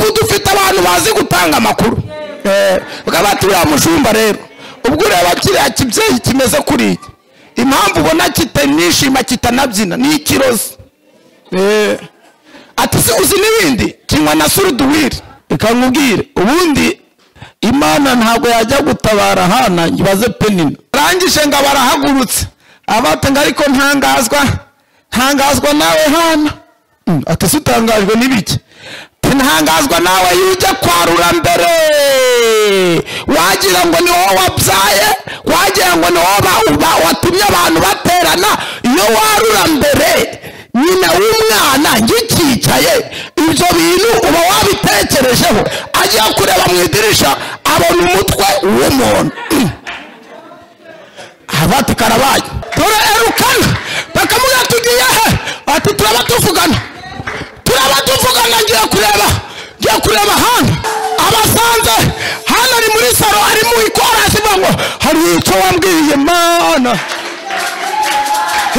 abantu bazi gutanga amakuru bwaba turiya mujumba rero ubwo ureba kiriya kibyeyi kimeze kuriya impamvu ubona kitanishima kitanabyina ni ikirozi ati si uzi n'ibindi kinywa na suruduwiri reka nkubwire ubundi imana ntabwo yajya gutabara hana nyibaze penina arangije ngo barahagurutse abatenga ariko ntangazwa ntangazwa nawe hana ati si utangajwe n'ibiki ntangazwa nawe yujya kwarura mbere wagira ngo ni wowe wabyaye wagira ngo ni wowe watumye abantu baterana iyo warura mbere nyina w'umwana ngikicaye ibyo bintu uba wabitekerejeho ajya kureba mu idirisha abona umutwe w'umuntu abati karabaye turerukana bakamubwira tugiye he ati turaba tuvugana turaba tuvugana ngiye kureba ngiye kureba hano abasanze hano ari muri saro ari mu ikorasi ngo hari icyo wambwiye mana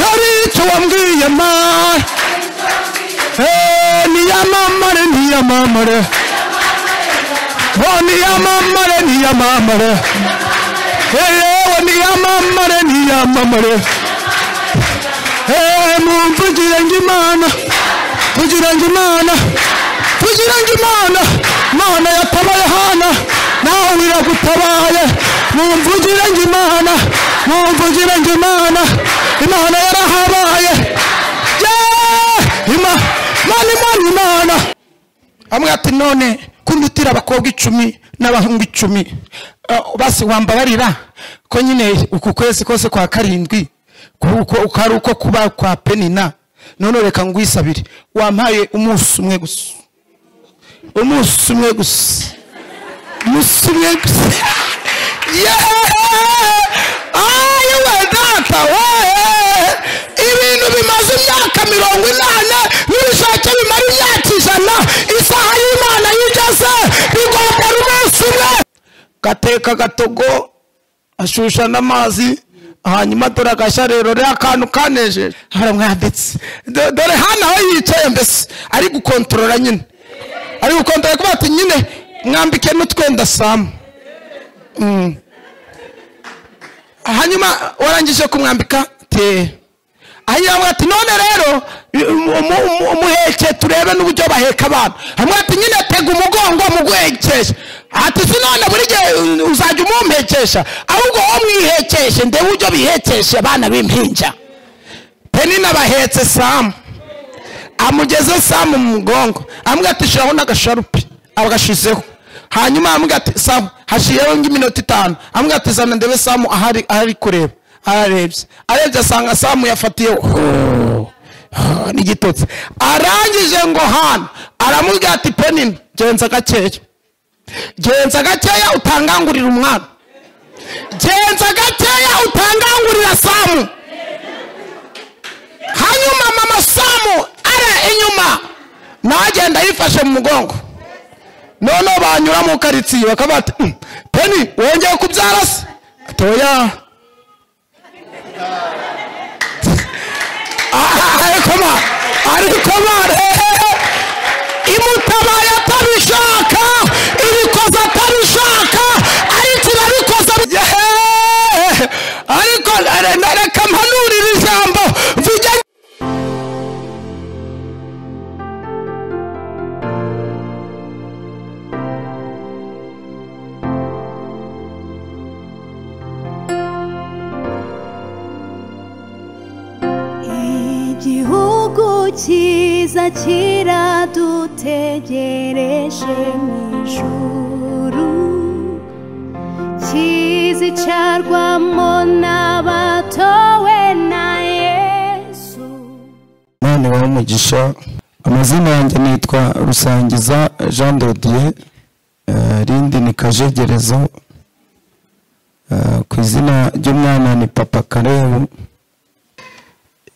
hari icyo wambwiye mara niyamamare niyamamare niyamamare niyamamare yewe niyamamare niyamamare mumvugire ngo imana tugire ngo imana tugire ngo imana imana yatabaye hana nawe iragutabaye mumvugire ngo imana mumvugire ngo imana imana yarahabaye imana imana imana amwe ati none kunyutira abakobwa icumi n'abahungu icumi basi wambabarira ko nyine uku kwezi kose kwa karindwi uko ari uko kuba kwa penina none reka ngwisabire wampaye umunsi umwe gusa umunsi umwe gusa umunsi umwe gusa yeee we data weee ibintu bimaze imyaka mirongo inani n'ibishake bimara imyaka ijana isaha y'imana yigeze bigomba umunsi umwe gateka gatogo ashusha n'amazi hanyuma dore agashya rero rero akantu kanejeje haramwanditse dore hano aho yicaye mbese ari gukontorora nyine ari gukontorora kuba ati nyine mwambike n'utwenda samu hanyuma warangije kumwambika te ayiramwe ati none rero umuheke turebe n'uburyo baheka abantu hamwe ati nyine tega umugongo muguhekeshe ati si none buri gihe uzajya umumpekesha ahubwo wowe mwihekeshe ndebe uburyo bihekeshe abana b'impinja penina bahetse samu amugeze samu mu mugongo amwe ati shiraho n'agasharupe agashizeho hanyuma amwe ati samu hashiyeho nk'iminota itanu amwe ati zana ndebe samu ahari ahari kureba ararebye arebye asanga samu yafatiyeho n'igitotsi arangije ngo hano aramubwira ati penina genza gakeya genza gakeya utangangurira umwana genza gakeya utangangurira samu hanyuma mama samu ara inyuma nagenda yifashe mu mugongo noneho banyura mu karitsiye bakaba bati peni wongeye kubyara se toya ariko ma ariko ma imutabaye atabishaka ibikoze atabishaka ariko irabikoze ariko reka mpanurire ijambo vujya igihugu cyiza kiradutegereje mu ijuru kizicarwamo n'abatowe na yesu none wowe umugisha amazina yanjye nitwa rusangiza jean dodiye rindi ni kajegerezo Eh, ku izina ry'umwana ni papa karebu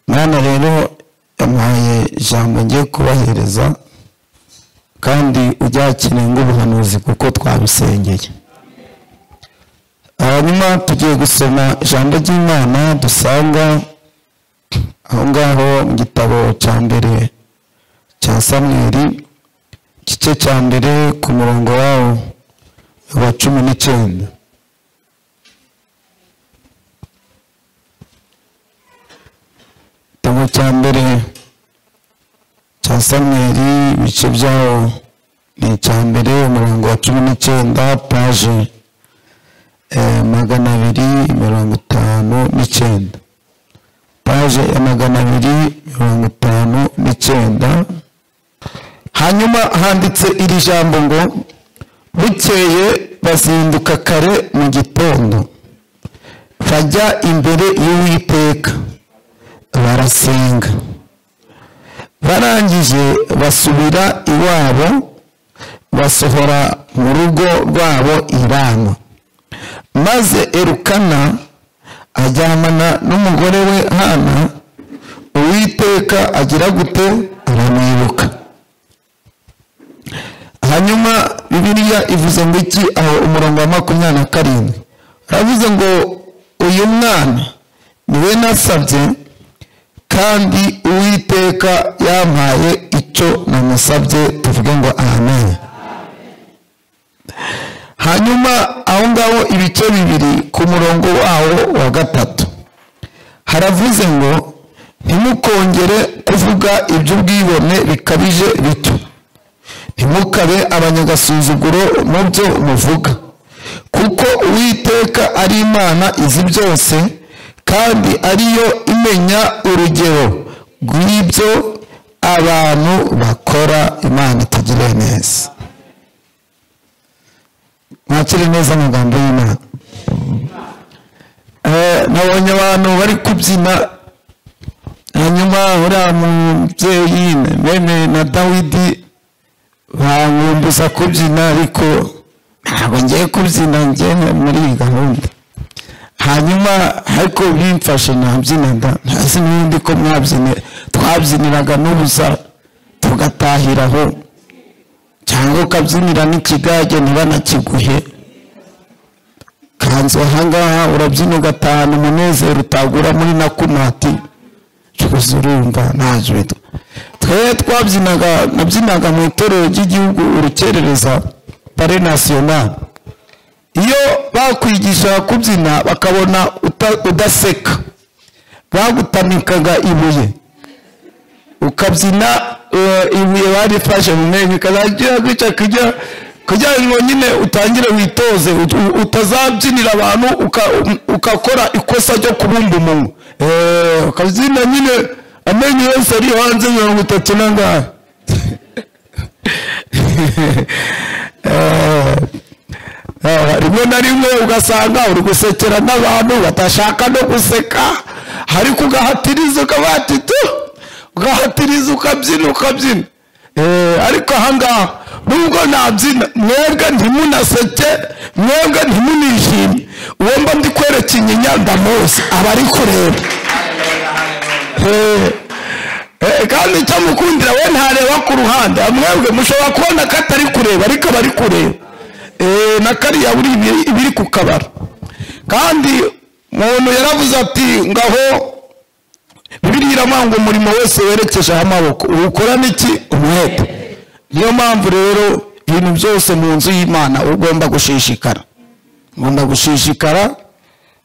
mwana rero yamuhaye ijambo ngiye kubahereza kandi uryakiriye nk'ubuhanuzi kuko twabisengeye hanyuma tugiye gusoma ijambo ry'imana dusanga aho ngaho mu gitabo cya mbere cya samweri igice cya mbere ku murongo wawo wa cumi n'icyenda igitabo cya mbere cya samweri ibice byawo ni icya mbere umurongo wa cumi n'icyenda paje eh, magana abiri mirongo itanu n'icyenda paje ya magana abiri mirongo itanu n'icyenda hanyuma handitse iri jambo ngo bukeye bazinduka kare mu gitondo bajya imbere y'uwiteka barasenga barangije basubira iwabo basohora mu rugo rwabo irama maze erukana aryamana n'umugore we hana uwiteka agira gute aramwibuka hanyuma bibiliya ivuze ngo iki aho umurongo wa makumyabiri na karindwi uravuze ngo uyu mwana niwe nasabye kandi uwiteka yampaye icyo namusabye tuvuge ngo amen hanyuma aho ngaho ibice bibiri ku murongo wawo wa gatatu haravuze ngo ntimukongere kuvuga iby'ubwibone bikabije bityo ntimukabe abanyagasuzuguro mu byo muvuga kuko uwiteka ari imana izi byose kandi ariyo imenya urugero rw'ibyo abantu bakora imana itugirire neza mwakire neza amagambo y'imana Eh, nabonye abantu bari kubyina hanyuma uriya mubyeyi meme na dawidi bankumbuza kubyina ariko ntabwo ngiye kubyina ngiye muri iyi gahunda hanyuma ariko bimfashe nabyinaga ntazi n'ubundi ko mwabyine twabyiniraga n'ubusa tugatahiraho cyangwa ukabyinira n'ikigage ntibanakiguhe kanzu ahangaha urabyina ugatahana umunezero utagura muri nakumati cyose urumva ntacyo bitwa twe twabyinaga nabyinaga mu itorero ry'igihugu urukerereza pare nasiyonari iyo bakwigishaga kubyina bakabona uta- udaseka bagutamikaga ibuye ukabyina eh, ibuye barifashe mu menyo ukazajya gutya kujya kugira ngo nyine utangire witoze ut- u- utazabyinira abantu uka- u- ukakora ikosa ryo kubumba umunwa Eh, ukabyina nyine amenyo yose ari hanze mirongo itatu n'angahe Eh, Eh, rimwe na rimwe ugasanga uri gusekera n'abantu badashaka no guseka ariko ugahatiriza ukabatitu ugahatiriza ukabyina ukabyina Eh, ariko ahangaha nubwo nabyina mwebwe ntimunaseke mwebwe ntimunishimye uwo mba ndi kwereka inyinya ndamuzi aba ari kureba Eh, eh, kandi icyo mukundira we ntareba ku ruhande mwebwe mushobora kubona ko atari kureba ariko aba ari kureba Eh, na kariya buri ibiri- ibiri ku kabara kandi muntu yaravuze ati ngaho bibiri iravuga ngo umurimo wose werekejeho amaboko uwukora n'iki umwete niyo mpamvu rero ibintu byose mu nzu y'imana ugomba gushishikara ugomba gushishikara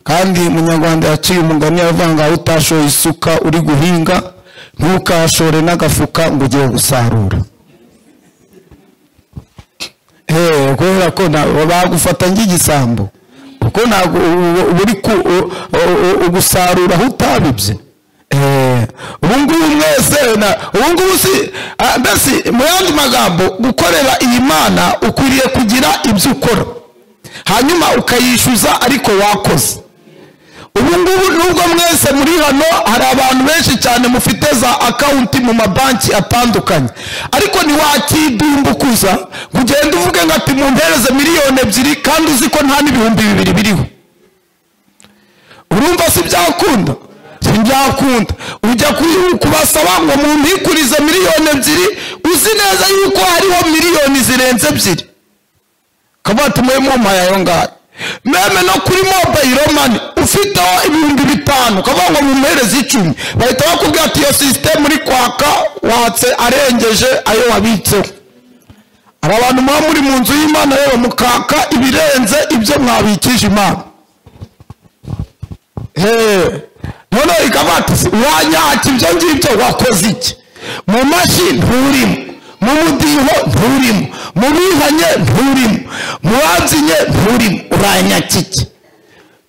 kandi umunyarwanda yaciye umugani yavuga ngo aho utashoye isuka uri guhinga ntukashore n'agafuka ngo ugiye gusarura Eh, kubera ko nta- bagufata nk'igisambo kuko ntabwo ubu- ubu uri ku- u- u- u- ugusarura aho utabibye Eh, ubu ngubu mwese na- ubu ngubu si ah, mbese mu yandi magambo gukorera iyi mana ukwiriye kugira ibyo ukora hanyuma ukayishyuza ariko wakoze ubu ngubu nubwo mwese muri hano hari abantu benshi cyane mufite za akawunti mu mabanki atandukanye ariko ntiwakidumbukuza ngo ugende uvuge ngo ati mumpereze miliyoni ebyiri kandi uzi ko nta n'ibihumbi bibiri biriho urumva si byakunda si byakunda ujya ku- kubasaba ngo mumpikurize miliyoni ebyiri uzi neza yuko hariho miliyoni zirenze ebyiri ukaba watumwe mumpaye ayo ngayo meme no kuri mobayiro mani ufiteho ibihumbi bitanu ukavuga ngo mumuhereze icumi bahita bakubwira ati iyo sisiteme uri kwaka watse arengeje ayo wabitseho aba bantu muba muri mu nzu y'imana rero mukaka ibirenze ibyo mwabikije imana Hey, none ikabatisi wanyaka ibyo ngibyo wakoze iki mu mashyi nturimo mu mudiho nturimo mu bihanye nturimo mu babyinnye nturimo uranyakike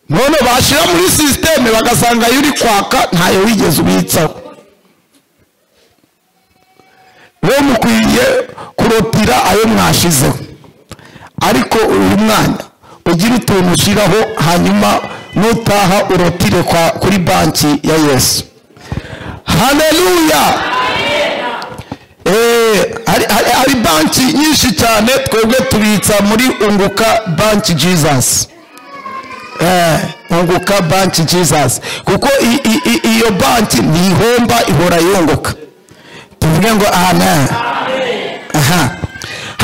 none bashyira muri sisiteme bagasanga iyo uri kwaka ntayo wigeze ubitsaho we mukwiriye kurotira ayo mwashizeho ariko uyu mwanya ugira utuntu ushyiraho hanyuma nutaha urotire kwa- kuri banki ya yesu haleluya Eh, hari- hari hari banki nyinshi cyane twebwe tubitsa muri unguka banki jesus Eh, unguka banki jesus kuko i- i- i- iyo banki ntihomba ihora yunguka tuvuge ngo amen aha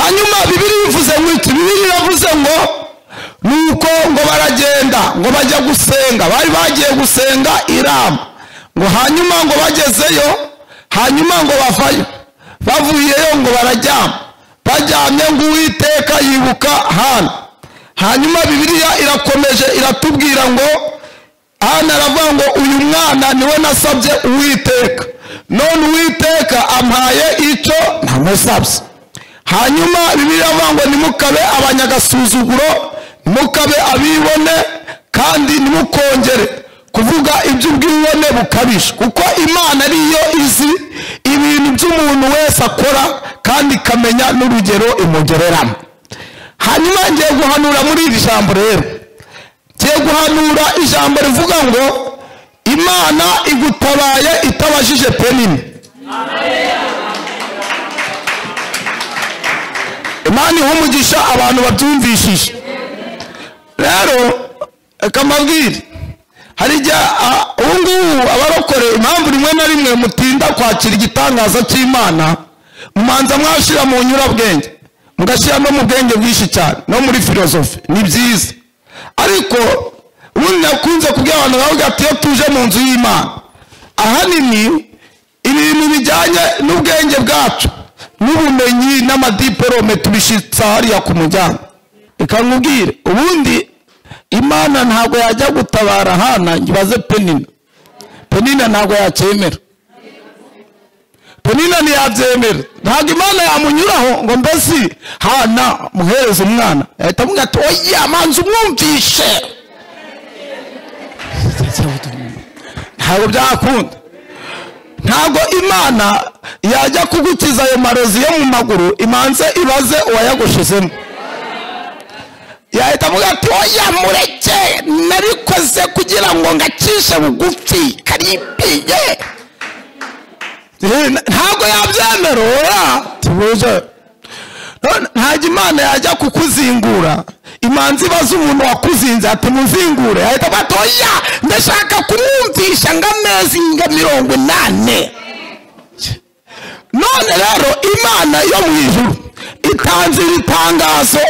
hanyuma bibiri bivuze ngo iki bibiri iravuze ngo nuko ngo baragenda ngo bajya gusenga bari bagiye gusenga irama ngo hanyuma ngo bagezeyo hanyuma ngo bavayo bavuyeyo ngo bararyama baryamye ngo uwiteka yibuka hana hanyuma bibiliya irakomeje iratubwira ngo hano aravuga ngo uyu mwana niwe nasabye uwiteka none uwiteka ampaye icyo ntamusabye hanyuma bibiliya iravuga ngo ntimukabe abanyagasuzuguro ntimukabe abibone kandi ntimukongere kuvuga iby'ubwibone bukabije kuko imana ariyo izi ibintu by'umuntu wese akora kandi ikamenya n'urugero imugereramo hanyuma ngiye guhanura muri iri jambo rero ngiye guhanura ijambo rivuga ngo imana igutabaye itabajije penini imana iha umugisha abantu babyumvishije rero reka mbabwire hari igihe a- ubu ngubu abarokore impamvu rimwe na rimwe mutinda kwakira igitangaza cy'imana mumanza mwashyira mu nyurabwenge mugashyira no mu bwenge bwinshi cyane no muri filozofi ni byiza ariko ubundi nakunze kubwira abantu bavuga ati iyo tuje mu nzu y'imana ahanini ibintu bijyanye n'ubwenge bwacu n'ubumenyi n'amadiporome tubishyitsa hariya ku muryango reka nkubwire ubundi imana ntabwo yajya gutabara hana ngibaze penina penina ntabwo yacyemera penina ntiyabyemera ntabwo imana yamunyuraho ngo mbese hana muhereze umwana yahita amubwira ati oya manza umwumvishe ntabwo byakunda ntabwo imana yajya kugukiza ayo marozi yo mu maguru imanze ibaze uwayagushizemo yahita avuga ati oya mureke narikoze kugira ngo ngakishe bugufi karibiye Eh, ntabwo yabyemera ora tubuze None ntajya imana yajya kukuzingura imanzi ibaze umuntu wakuzinze ati muzingure ahita avuga ati oya ndashaka kumwumvisha ngo amezi nka mirongo inani none rero imana yo mu ijuru itanze iri tangazo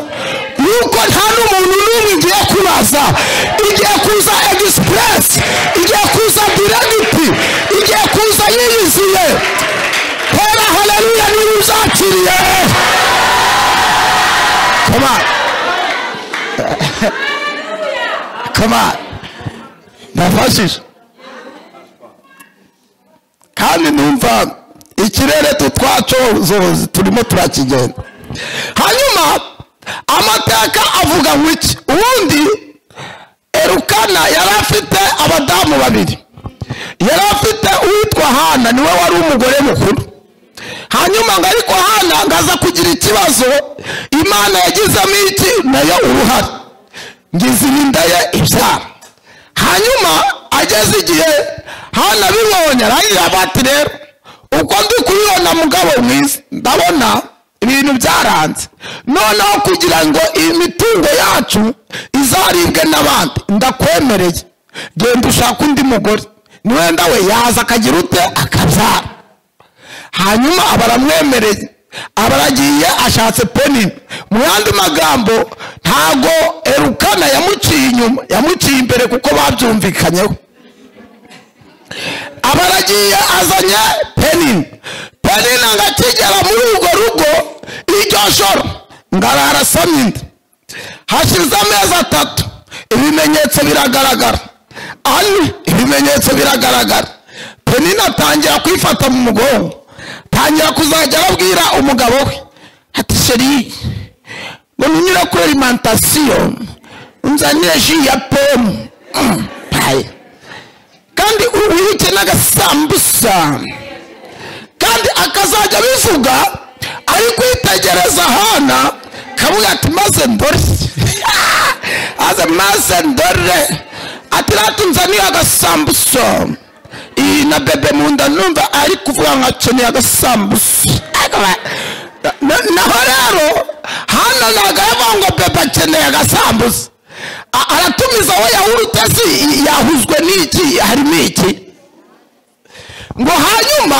yuko nta n'umuntu n'umwe igiye kubaza igiye kuza egisipuresi igiye kuza diregiti igiye kuza yiyuzuye hera haleluya niba uzakiriye Come on. Come on. ndafashije kandi numva ikirere tutwacozozi turimo turakigenda hanyuma amateka avuga ngo iki ubundi erukana yari afite abadamu babiri yari afite uwitwa hana niwe wari umugore mukuru hanyuma ngo ariko hana ngaza kugira ikibazo imana yagizemo iki nayo uruhare ngizirinda ye ibyara hanyuma ageze igihe hano abibonye arangije abati rero uko ndi kubibona mugabo mwiza ndabona ibintu byaranze noneho kugira ngo imitungo yacu izaribwe n'abandi ndakwemereye genda ushaka undi mugore niwenda we yaza akagira ute akabyara hanyuma baramwemereye abaragiye ashatse penini mu yandi magambo ntago erukana yamuciye inyuma yamuciye imbere kuko babyumvikanyeho abaragiye azanye penini penini agakigera muri urwo rugo iryo joro ngara harasamye inda hashize amezi atatu ibimenyetso biragaragara ane ibimenyetso biragaragara penina atangira kwifata mu mugongo atangira kuzajya arabwira umugabo we ati sheri ngo ntunyure kuri alimantasiyo unzanire ji ya pome Mm, paye. kandi wihike n'agasambusa kandi akazajya abivuga ari kwitegereza hana kavuga ati maze ndore aze maze ndore ati rati nzaniye agasambuso iyi na bebe mu nda numva ari kuvuga nka akeneye agasambuso Na- naho rero hano ntabwo aravuga ngo bebe akeneye agasambuso A- aratumiza we yahurute si yahuzwe n'iki harimo iki ngo hanyuma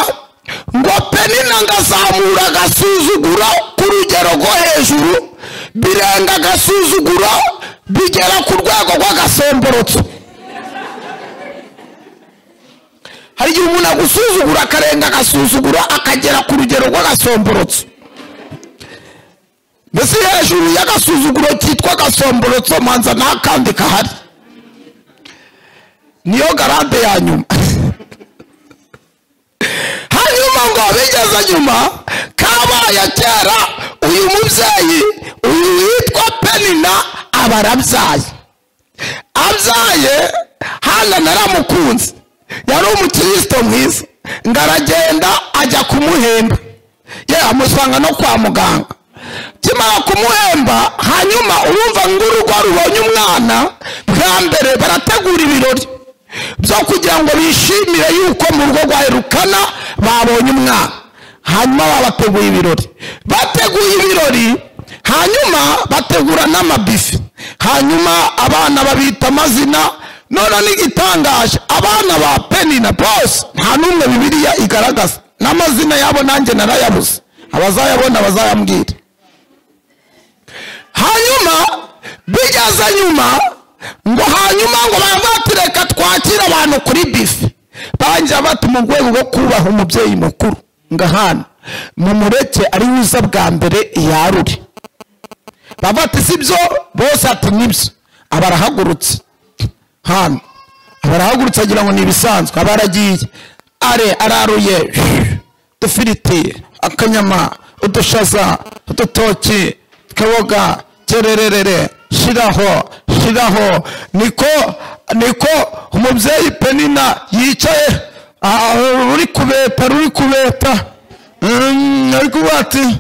ngo penina ngazamura agasuzugura ku rugero rwo hejuru birenga agasuzugura bigera ku rwego rw'agasemborotso hari igihe umuntu agusuzugura akarenga agasuzugura akagera ku rugero rw'agasomborotso mbese hejuru y'agasuzuguro kitwa agasomborotso manza nta kandi kahari niyo garade ya nyuma hanyuma ngo bigeze nyuma kabaye kera uyu mubyeyi uyu witwa penina aba arabyaye abyaye hana naramukunze yari umukirisito mwiza ngo aragenda ajya kumuhemba ye amusanga no kwa muganga kimara kumuhemba hanyuma urumva ngo urugo rubonye umwana bwa mbere barategura ibirori byo kugira ngo bishimire yuko mu rugo rwa Elukana babonye umwana hanyuma babateguye ibirori bateguye ibirori hanyuma bategura n'amabifi hanyuma abana babita amazina none n'igitangaje abana ba penina bose nta n'umwe bibiliya igaragaza n'amazina yabo nanjye narayabuze abazayabona bazayambwira hanyuma bigeze nyuma ngo hanyuma ngo bavatireka twakire abantu kuri bife bangira bati mu rwego rwo kubaha umubyeyi mukuru ngo ahantu mumureke ari wiza bwa mbere yarure bava ati si byo bose ati nibyo aba arahagurutse hano aba arahagurutse agira ngo ni ibisanzwe aba aragiye are araruye dufiriti akanyama udushaza udutoki kaboga kerererere shiraho shiraho niko niko umubyeyi penina yicaye ah, ruri kubeta ruri kubeta Mm, ari kuvuga ati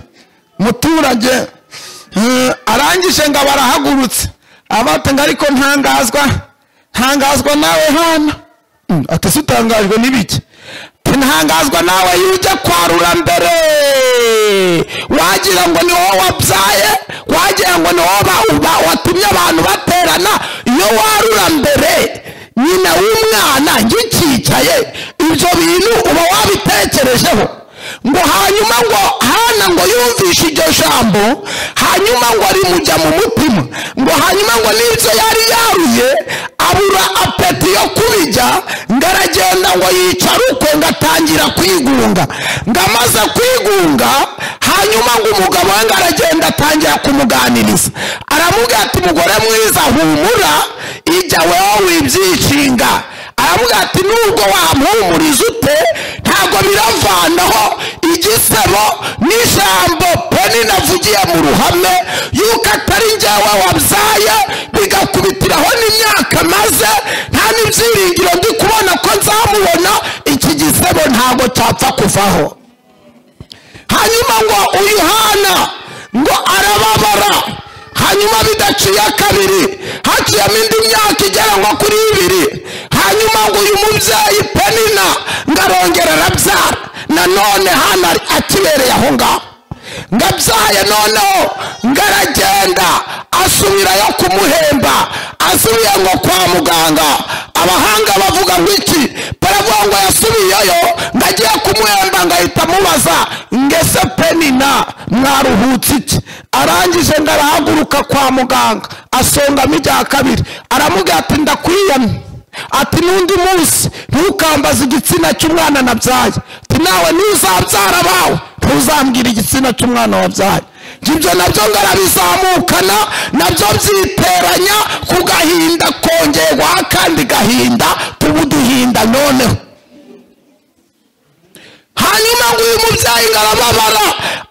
muturage mm, arangije ngo aba arahagurutse abate ngo ariko ntangazwa ntangazwa nawe hana Mm, ati si utangajwe n'ibiki ntangazwa nawe yujya kwarura mbere wagira ngo ni wowe wabyaye wagira ngo ni wowe ba- ba- watumye abantu baterana iyo warura mbere nyina w'umwana ngikicaye ibyo bintu uba wabitekerejeho ngo hanyuma ngo hana ngo yumvishe iryo jambo hanyuma ngo rimujya mu mutima ngo hanyuma ngo n'ibyo yari yaruye abura apeti yo kubijya ngo aragenda ngo yicara uko ngo atangira kwigunga ngo amaze kwigunga hanyuma ngo umugabo we ngo aragenda atangira kumuganiriza aramubwira ati mugore mwiza humura ijya wewe wibyishinga aravuga ati nubwo wampumuriza ute ntabwo biravanaho igisebo n'ijambo peni navugiye mu ruhame yuko atari njyewe wabyaye bigakubitiraho n'imyaka maze nta n'ibyiringiro ndi kubona ko nzamubona iki gisebo ntabwo cyapfa kuvaho hanyuma ngo uyu hana ngo arababara hanyuma bidaciye kabiri haciyemo indi myaka igera nko kuri ibiri hanyuma ngo uyu mubyeyi penina ngo arongera arabyara nanone hana akibereye aho ngaho ngo abyaye noneho ngo aragenda asubirayo kumuhemba asubiye ngo kwa muganga abahanga bavuga ngo iki baravuga ngo yasubiyeyo ngo agiye kumuhemba ngo ahita amubaza ngese penina mwaruhutse iki arangije ngo arahaguruka kwa muganga asongamo ibya kabiri aramubwira ati ndakwiyamye ati n'undi munsi ntukambaze igitsina cy'umwana nabyaye ati nawe ntuzabyara abawe ntuzambwira igitsina cy'umwana wabyaye Njye ibyo nabyo ngarabizamukana nabyo byiteranya ku gahinda kongeye guha akandi gahinda tuba uduhinda noneho hanyuma ngo uyu mubyeyi ngarababara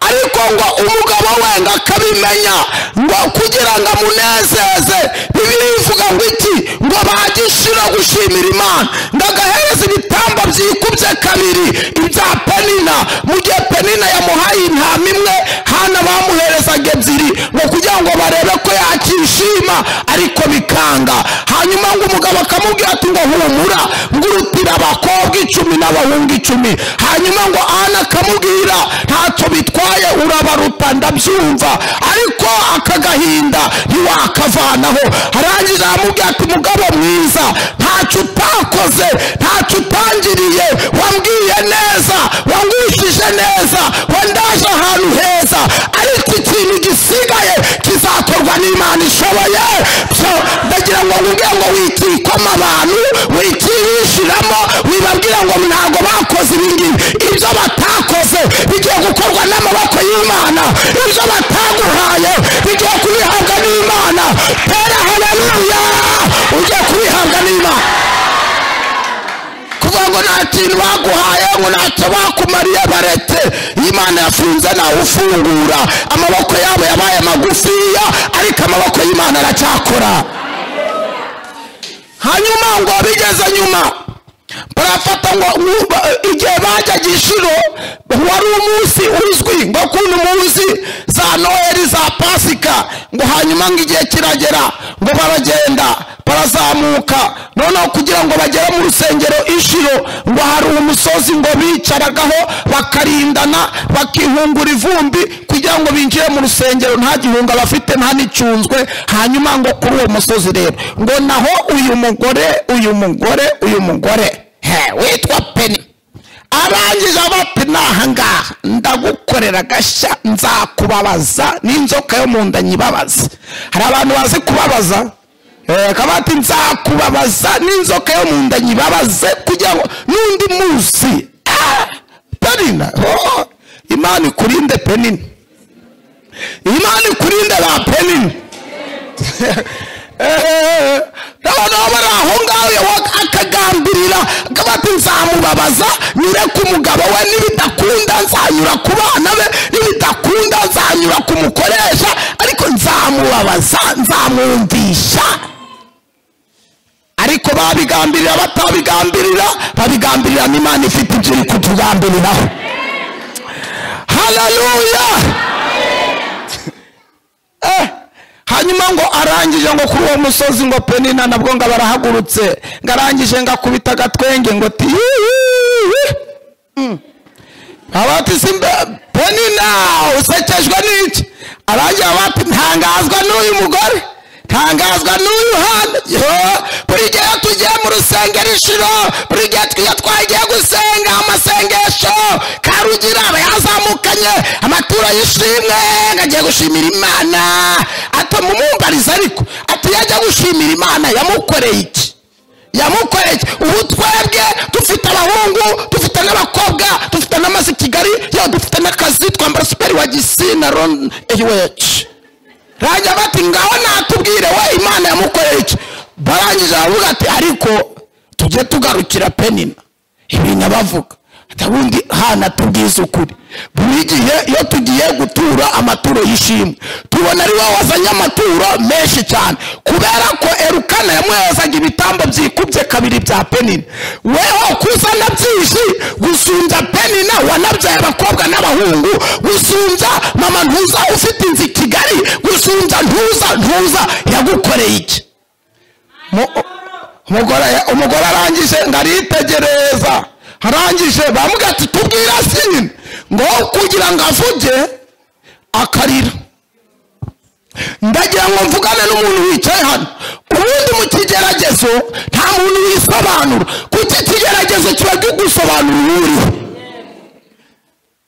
ariko ngo umugabo we ngo akabimenya ngo kugira ngo amunezeze bibiri ivuga ngo iki ngo bagishira gushimira imana ngo agahereza ibitambo byikubye kabiri ibya penina mu gihe penina yamuhaye intama imwe hana bamuherezaga ebyiri ngo kugira ngo barebe ko yakishima ariko bikanga hanyuma ngo umugabo akamubwira ati ngo humura ngo urutira abakobwa icumi n'abahungu icumi hanyuma ngo ana akamubwira ntacyo bitwaye urabaruta ndabyumva ariko aka gahinda ntiwakavanaho arangije aramubwira ati mugabo mwiza ntacyo utakoze ntacyo utangiriye wambwiye neza wangwishije neza wandaje ahantu heza ariko ikintu gisigaye kizakorwa n'imana ishoboye byo ndagira ngo nkubwire ngo wikikoma abantu wikihishiramo wibabwira ngo ntabwo bakoze ibi ngibi ibyo batakoze bigiye gukorwa n'amaboko y'imana ibyo bataguhaye bigiye kubihabwa n'imana tera haleluya ugiye kubihabwa n'imana kuvuga ngo nta kintu baguhaye ngo ntacyo bakumariye baretse imana yafunze nawe ufungura amaboko yabo yabaye magufiya ariko amaboko y'imana aracyakora hanyuma ngo bigeze nyuma barafata ngo ngo- igihe bajyaga inshuro wari umunsi uzwi ngo kuno munsi za noheli za pasika ngo hanyuma ngo igihe kiragera ngo baragenda barazamuka noneho kugira ngo bagere mu rusengero inshuro ngo hari umusozi ngo bicaragaho bakarindana bakihungura ivumbi kugira ngo binjire mu rusengero nta gihunga bafite nta n'icyunzwe hanyuma ngo kuri uwo musozi rero ngo naho uyu mugore uyu mugore uyu mugore he witwa peni arangije abati nahangaha ndagukorera agashya nzakubabaza n'inzoka yo mu nda nyibabaza hari abantu bazi kubabaza Eh, kabati nzakubabaza n'inzoka yo mu nda nyibabaze kugira ngo n'undi munsi Ah, penina oh, imana ikurinde penina imana ikurinde ba penina noneho bari aho ngaho yabaga akagambirira akaba ati nzamubabaza nyure ku mugabo we nibidakunda nzanyura ku bana be nibidakunda nzanyura ku mukoresha ariko nzamubabaza nzamwumvisha ariko babigambirira batabigambirira babigambirira n'imana ifite ibyo iri kutugambiriraho haleluya hanyuma ngo arangije ngo kuri uwo musozi ngo penina nabwo ngo barahagurutse ngo arangije ngo akubita agatwenge ngo ti abati simbe penina usekejwe n'iki arangiye abati ntangazwa n'uyu mugore ntangazwa n'uyu hano Yo, buri gihe tugiye mu rusengero inshuro buri gihe twiyo twagiye gusenga amasengesho karugira aba yazamukanye amaturo y'ishimwe ngo agiye gushimira imana atamumumbariza ariko ati yajya gushimira imana yamukoreye iki yamukoreye iki? ubu twebwe dufite abahungu dufite n'abakobwa dufite n'amazi i kigali yewe dufite n'akazi twambara superi wa gisina ron eyiweci rajya bati ngaho natubwire we imana yamukoreye iki barangije baravuga ati ariko tujye tugarukira penina ibintu abavuga ati ubundi hana tubwize ukuri buri gihe iyo tugiye gutura amaturo y'ishimwe tubona ari wowe wazanye amaturo menshi cyane kubera ko erukana yamwezaga ibitambo byikubye kabiri bya penina weho kuzana byinshi gusumbya penina wanabyaye abakobwa n'abahungu gusumbya mama ntuza ufite inzu i kigali gusumbya ntuza ntuza yagukoreye iki Mu- umugore umugore arangije ngo aritegereza arangije bamubwira ati tubwira se nyine ngo kugira ngo avuge akarira ndagira ngo mvugane n'umuntu wicaye hano ubundi mu kigeragezo nta muntu wisobanura kuko ikigeragezo kiba gigusobanura uwo uriho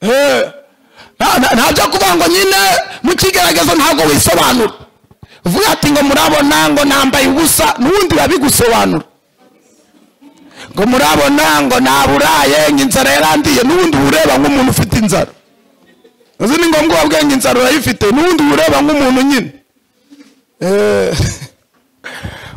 Eh, nta- nta- ntabyo kuvuga ngo nyine mu kigeragezo ntabwo wisobanura uvuga ati ngo murabona ngo nambaye ubusa n'ubundi babigusobanura ngo murabona ngo naburaye ngo inzara yarandiye n'ubundi uba ureba nk'umuntu ufite inzara uzi ni ngombwa uwa bwenge insaro urayifite n'ubundi uba ureba nk'umuntu nyine Eh,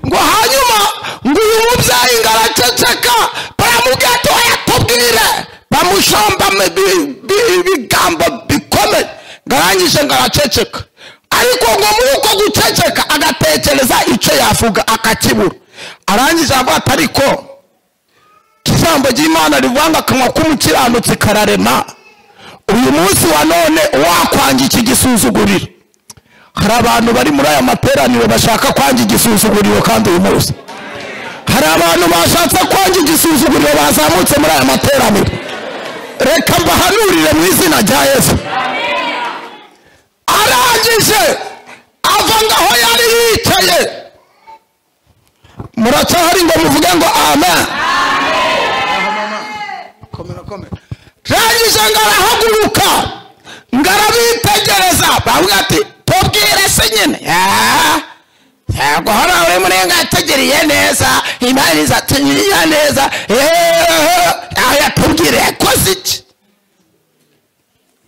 ngo hanyuma ngo uyu mubyeyi ngo araceceka baramubwira ati oya tubwire bamushamba mu bi- bi- ibigambo bikomeye ngo arangije ngo araceceka ariko ngo muri uko guceceka agatekereza icyo yavuga akakibura arangije avuga ati ariko ijambo ry'imana rivuga ngo akanwa k'umukiranutsi kararema uyu munsi wa none wakwanga iki gisuzuguriro hari abantu bari muri aya materaniro bashaka kwanga igisuzuguriro kandi uyu munsi hari abantu bashatse kwanga igisuzuguriro bazamutse muri aya materaniro reka mbahanurire mu izina rya yesu arangije ava ngaho yari yicaye muracyahari ngo muvuge ngo amen rangije ngo arahaguruka ngo arabitegereza bavuga ati tubwire se nyine Ah, ntabwo hano uri murengategereye neza imana izatugirira neza Eh, aho yatubwire yakoze iki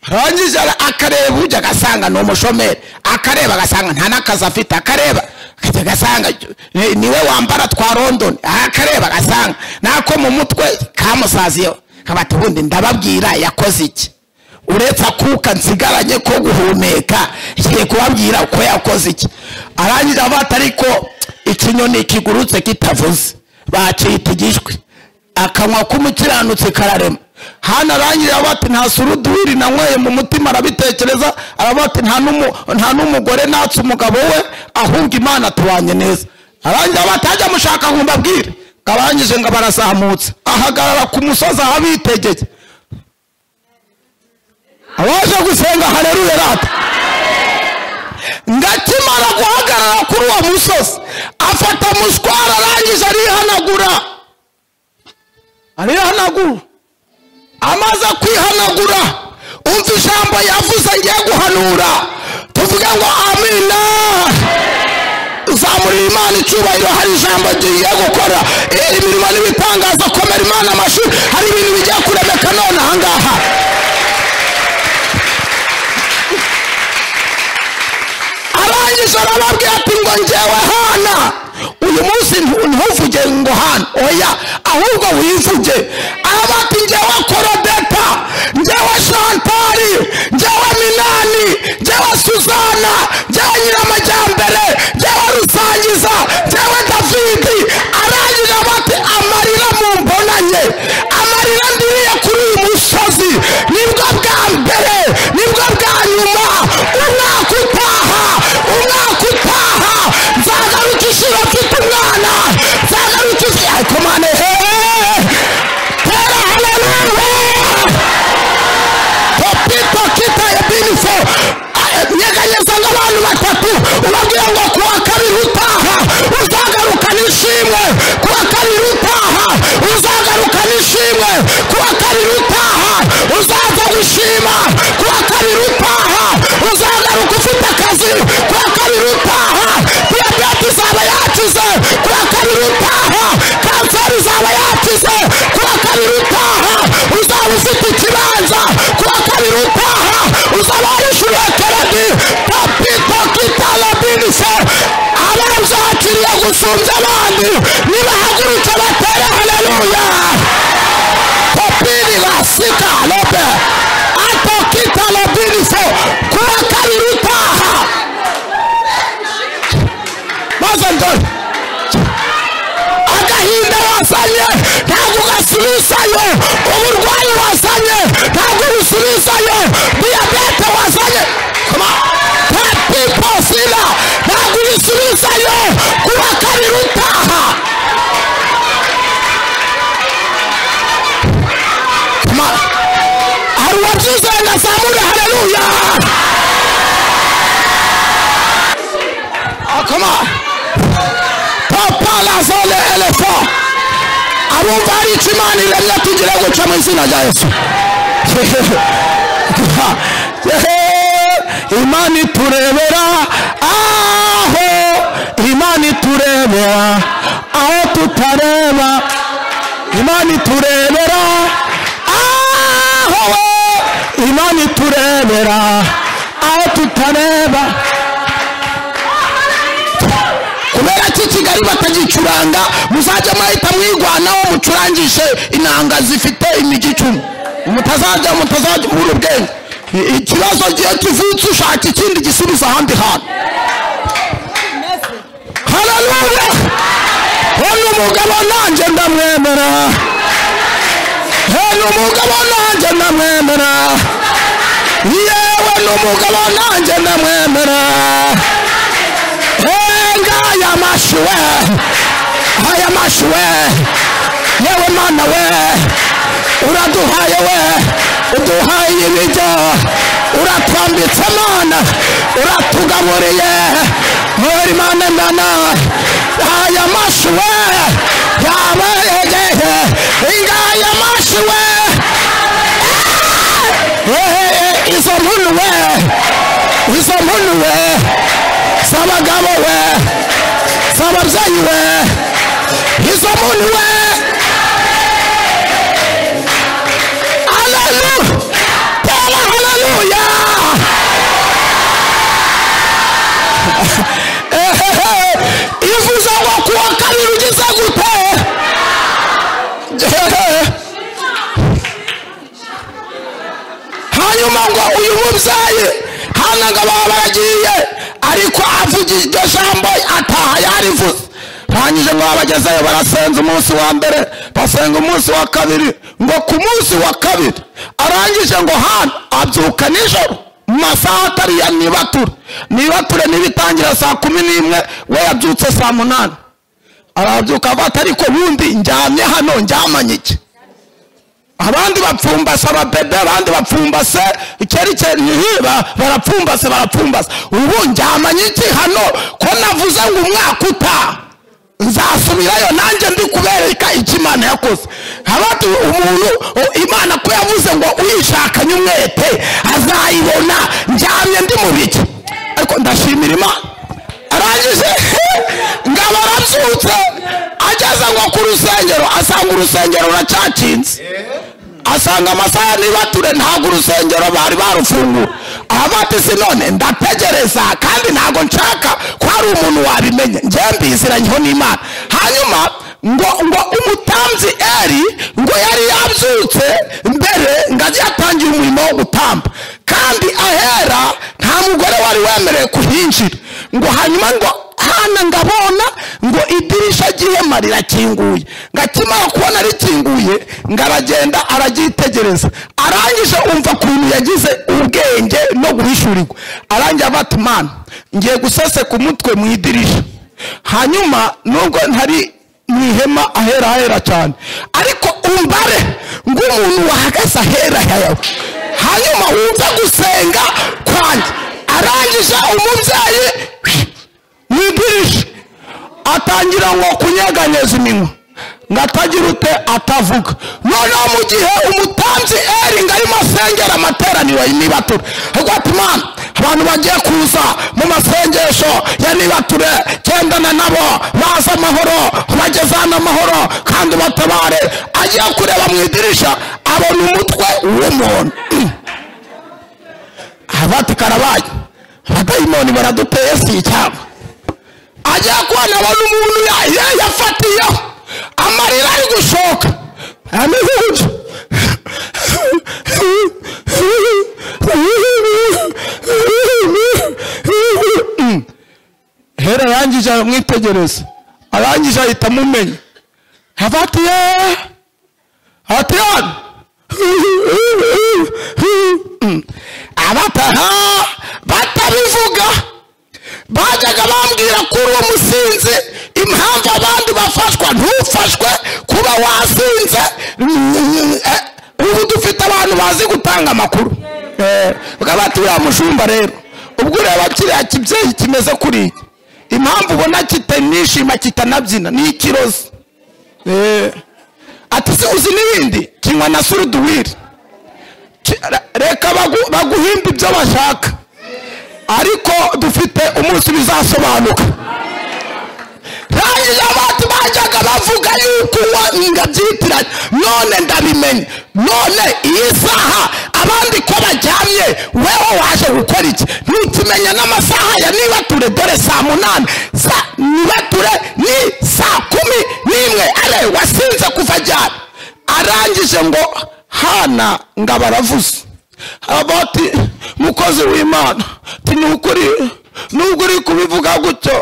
arangije ara- akareba ujya agasanga ni umushomeri akareba agasanga nta n'akazi afite akareba akajya agasanga ni- niwe wambara twa london akareba agasanga nako mu mutwe kamusaziyeho kaba ati ubundi ndababwira yakoze iki uretse akuka nsigaranye ko guhumeka ngiye kubabwira uko yakoze iki arangije avuga ati ariko ikinyoni kigurutse kitavuze bacita igishwi akanwa k'umukiranutsi kararema hano arangije aravuga ati nta suruduwiri nanyweye mu mutima arabitekereza aravuga ati nta n'umu- nta n'umugore natse umugabo we ahubwo imana tubanye neza arangije aravuga ati ajya mushaka ngo mbabwire arangije ngo barazamutse ahagarara ku musozi ahabitegeye abaje gusenga hareruye rata ngakimara guhagarara kuri uwo musozi afata mushwara arangije arihanagura arihanagura amaze kwihanagura umva ijambo yavuze ngiye guhanura tuvuge ngo amina uzamurira imana icyubahiro hari ijambo ngiye gukora Eh, imirimo n'ibitangaza komera imana amashuri hari ibintu bigiye kuremeka none ahangaha arangije arababwira ati ngo ngewe hana uyu munsi ntu- ntuvuge ngo hana oya ahubwo wivuge araba ati ngewe korodeta ngewe shantari ngewe minani ngewe suzana ngewe nyiramajyambere ngewe rusangiza ngewe davidi arangije araba ati amarira mumbonanye amarira ndiriye kuri uyu musozi nibwo bwa mbere nibwo bwa nyuma umwaka utaha umwaka utaha nzagaruka ishuri mfite umwana nzagaruka ishuri ariko mane heee tera haleluya popito kitaye binifo nyeganyeza nk'abantu batatu ubabwira ngo ku wa kabiri utaha uzagaruka n'ishimwe ku wa kabiri utaha uzagaruka n'ishimwe ku wa kabiri utaha uzaza gushima ku wa kabiri utaha uzagaruka ufite akazi ku wa kabiri utaha diyabete izaba yakize ku wa kabiri utaha kanseri izaba yakize ku wa kabiri utaha uzaba ufite ikibanza ku wa kabiri utaha uzaba warishyuriye keredi papito kitala binise abanza hakiriye gusumbya abandi nibahagurutse batere haleluya popini basika lobe ato kitala binise ku wa kabiri utaha maze ndore agahinda wazanye ntabwo gasubizayo uburwayi wazanye ntabwo busubizayo diyabete wazanye Come on. Tell people, sina ntabwo ubisubizayo kuba kabiri utaha Come on. hari uwabyizeye na zamure hareruya Oh, come on. papa lazole elefo abumva hari icyo imana iremye tugira guca mu izina rya yesu imana iturebera aho imana iturebera aho tutareba imana iturebera aho imana iturebera abari batagicuranga muzajye mwahita mwigwanaho mucurangishe inanga zifite imigi icumi mutazajya mutazajya ubura ubwenge I- ikibazo gihe kivutse ushaka ikindi gisubiza ahandi hantu hararuwe hano umugabo nanjye ndamwemera hano umugabo nanjye ndamwemera yewe n'umugabo nanjye ndamwemera henga aya mashi we aya mashi we yewe mana we uraduhaye we uduhaye ibijyo uratwambitse mana uratugaburiye muri mana ndana aya mashi we yaba egehe inga aya mashi we izo nkuru we izo nkuru we z'abagabo we z'ababyeyi we izo nkuru we haleluya tera haleluya ivuze ngo kuwa kabiri ugize gute hanyuma ngo uyu mubyeyi hano ngo baba baragiye ariko avuga iryo jambo ataha yarivuze rangije ngo babagezeyo barasenza umunsi wa mbere basenga umunsi wa kabiri ngo ku munsi wa kabiri arangije ngo hano abyuka nijoro mu masaha atari ya nibature nibature ntibitangira saa kumi n'imwe we yabyutse saa munani arabyuka avuga ati ariko bundi njyamye hano njyamanye iki abandi bapfumbase ababebe abandi bapfumbase ikerekere niba barapfumbase barapfumbase ubu njyamanye iki hano ko navuze ngo umwaka utaha nzasubirayo nanjye ndi kubereka icyo imana yakoze habati umuntu u- imana ko yavuze ngo uyishakanye umwete azayibona njyamye ndi mu biki ariko ndashimira imana arangije ngabo arabyutse ageze ngo ku rusengero asanga urusengero ruracyakinze asanga amasaha ya ntibature ntabwo urusengero bari barufungura abati se none ndategereza kandi ntabwo nshaka ko hari umuntu wabimenya njyewe mbiziranyeho n'imana hanyuma ngo ngo umutambyi eri ngo yari yabyutse mbere ngo ajye yatangira umurimo wo gutamba kandi ahera nta mugore wari wemerewe kuhinjira ngo hanyuma ngo hana ngabona ngo idirisha ry'ihema rirakinguye ngo akimara kubona rikinguye ngo aragenda araryitegereza arangije umva ukuntu yagize ubwenge no guhishurirwa arangiye abati mana ngiye guseseka umutwe mu idirisha hanyuma nubwo ntari mu ihema ahera ahera cyane ariko umbare ng'umuntu wahagaze ahera yawe hanyuma wumve gusenga kwanjye arangije umubyeyi mu idirisha atangira ngo kunyeganyeza iminwa ngo atagira ute atavuga noneho mu gihe umutanzi eri ngo arimo asengera amateraniro y'imibature ahubwo ati mana abantu bagiye kuza mu masengesho ya nibature gendana nabo baza amahoro bageze hano amahoro kandi batabare agiye kureba mu idirisha abona umutwe w'umuntu abati karabaye abadayimoni baraduteye si icyaba ajya kubona abona umuntu ya- ya- yafatiyeho amarira ari gushoka ameze gutyo Mm. hera arangije aramwitegereza arangije ahita amumenya abatiye atiyana abataha batabivuga bajyaga bambwira ko uwo musinzi impamvu abandi bafashwa ntufashwe kuba wasinze Eh, ubu dufite abantu bazi gutanga amakuru bwa bati uriya mushumba rero ubwo ureba kiriya kibyeyi kimeze kuriya impamvu ubona kitanishima kitanabyina ni ikirozi Eh, ati se uzi n'ibindi kinywa na suruduwiri Ki- re- reka bagu- baguhimba ibyo bashaka ariko dufite umunsi bizasobanuka rangije abantu bajyaga bavuga yuko uwo ngabyitiranye none ndabimenye none iyi saha abandi ko bajyamye wewe waje gukora iki ntukimenya n'amasaha ya nibature dore saa munani sa nibature ni wasinze kuva ryari arangije ngo hana ngo abaravuze haba ati mukozi w'imana ati ni ukuri nubwo uri kubivuga gutyo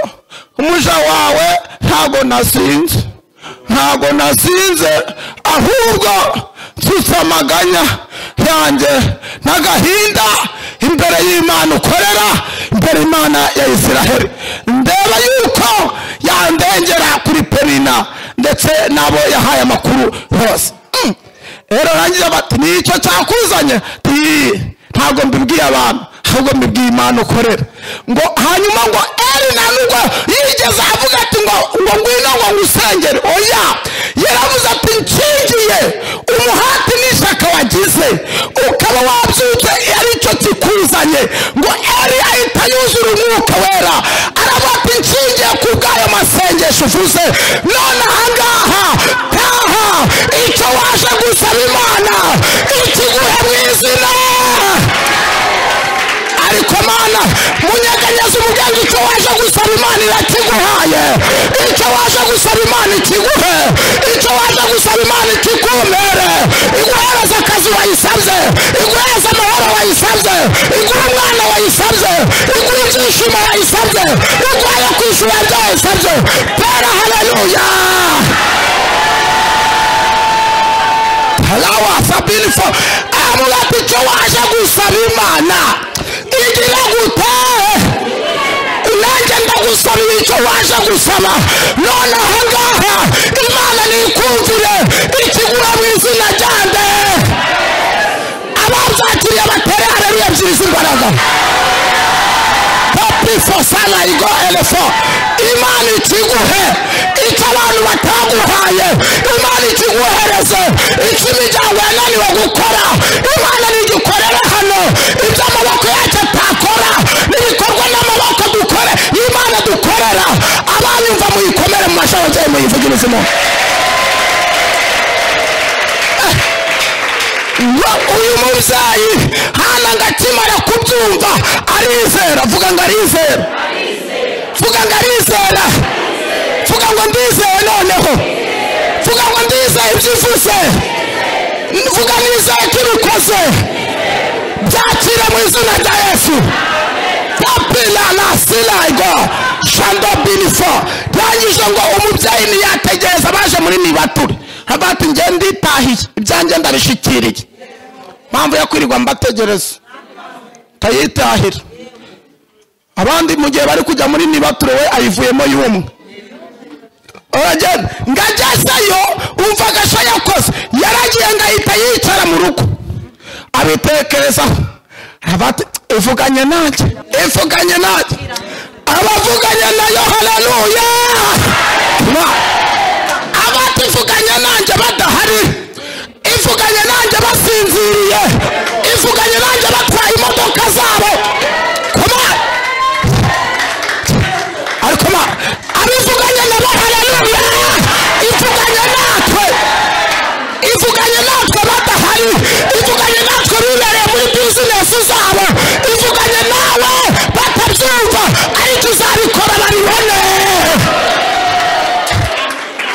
umuja wawe ntabwo nasinze ntabwo nasinze ahubwo nsutse amaganya yanjye n'agahinda imbere y'imana ukorera imbere y'imana ya israheli ndeba yuko yandengera kuri perina ndetse n'abo yahaye amakuru bose Mm. rero rangiza bati nicyo cyakuzanye Ati, ntabwo mbibwiye abantu ahubwo mbibwiye imana ukorera ngo hanyuma ngo erina nubwo yigeze avuga ati ngo ngo ngwino ngo ngusengere oya yaravuze ati nkingiye umuhati n'ishyaka wagize ukaba wabyutse ari cyo kikuzanye ngo eri ahita yuzura umwuka wera aravuga ati nshingiye ku bw'ayo masengesho uvuze none ahangaha taha icyo waje gusaba imana ikiguhe mu izina ariko mana munyeganyeze umugenzi icyo waje gusaba imana irakiguhaye icyo waje gusaba imana ikiguhe icyo waje gusaba imana ikikumere iguhereze akazi wayisabye iguhereze amahoro wayisabye iguhe umwana wayisabye iguhe ibyishimo wayisabye iguhe kwishyura ibyo wayisabye pera haleluya halawa sabini fo avuga ati icyo waje gusaba imana igira gute nanjye ndagusabira icyo waje gusaba none ahangaha imana nikumvire ikigura mu izina ryanjye ababyakiriye batere hareruye byiza imbaraga papi fo sana igo elefo imana ikiguhe icyo abantu bataguhaye imana ikiguhereze icyo imiryango yananiwe gukora imana nigikorere hano ibyo amaboko yacu atakora n'ibikorwa n'amaboko dukore imana dukorera abanyumva muyikomere mu mashanyarazi muyivugirize mu ngo uyu mubyeyi hana ngo akimara kubyumva arizera vuga ngo arizera vuga ngo arizera vuga ngo ndizeye noneho vuga ngo ndizeye ibyo uvuze vuga nizeye ko ubikoze byakira mu izina rya yesu papila na silayigo shando binifo byangije ngo umubyeyi ntiyategereza abaje muri nibature abati njye nditahiye ibyanjye ndabishikiriye mpamvu yo kwirirwa mbategereza kayitahira abandi mu gihe bari kujya muri nibature we ayivuyemo y'umwe uragenda ngagezeyo umva agasha yakoze yaragiye ngo ahita yicara mu rugo abitekerezaho aravuga ati ivuganye nanjye ivuganye nanjye abavuganye nayo haleluya abativuganye nanjye badahari ivuganye nanjye basinziriye ivuganye nanjye batwaye imodoka zabo kumana ariko ma abivuganye nabo haleluya ivuganye natwe ivuganye natwe badahari ivuganye natwe bibereye muri bizinesi zabo ivuganye nawe batabyumva ariko uzabikora babibone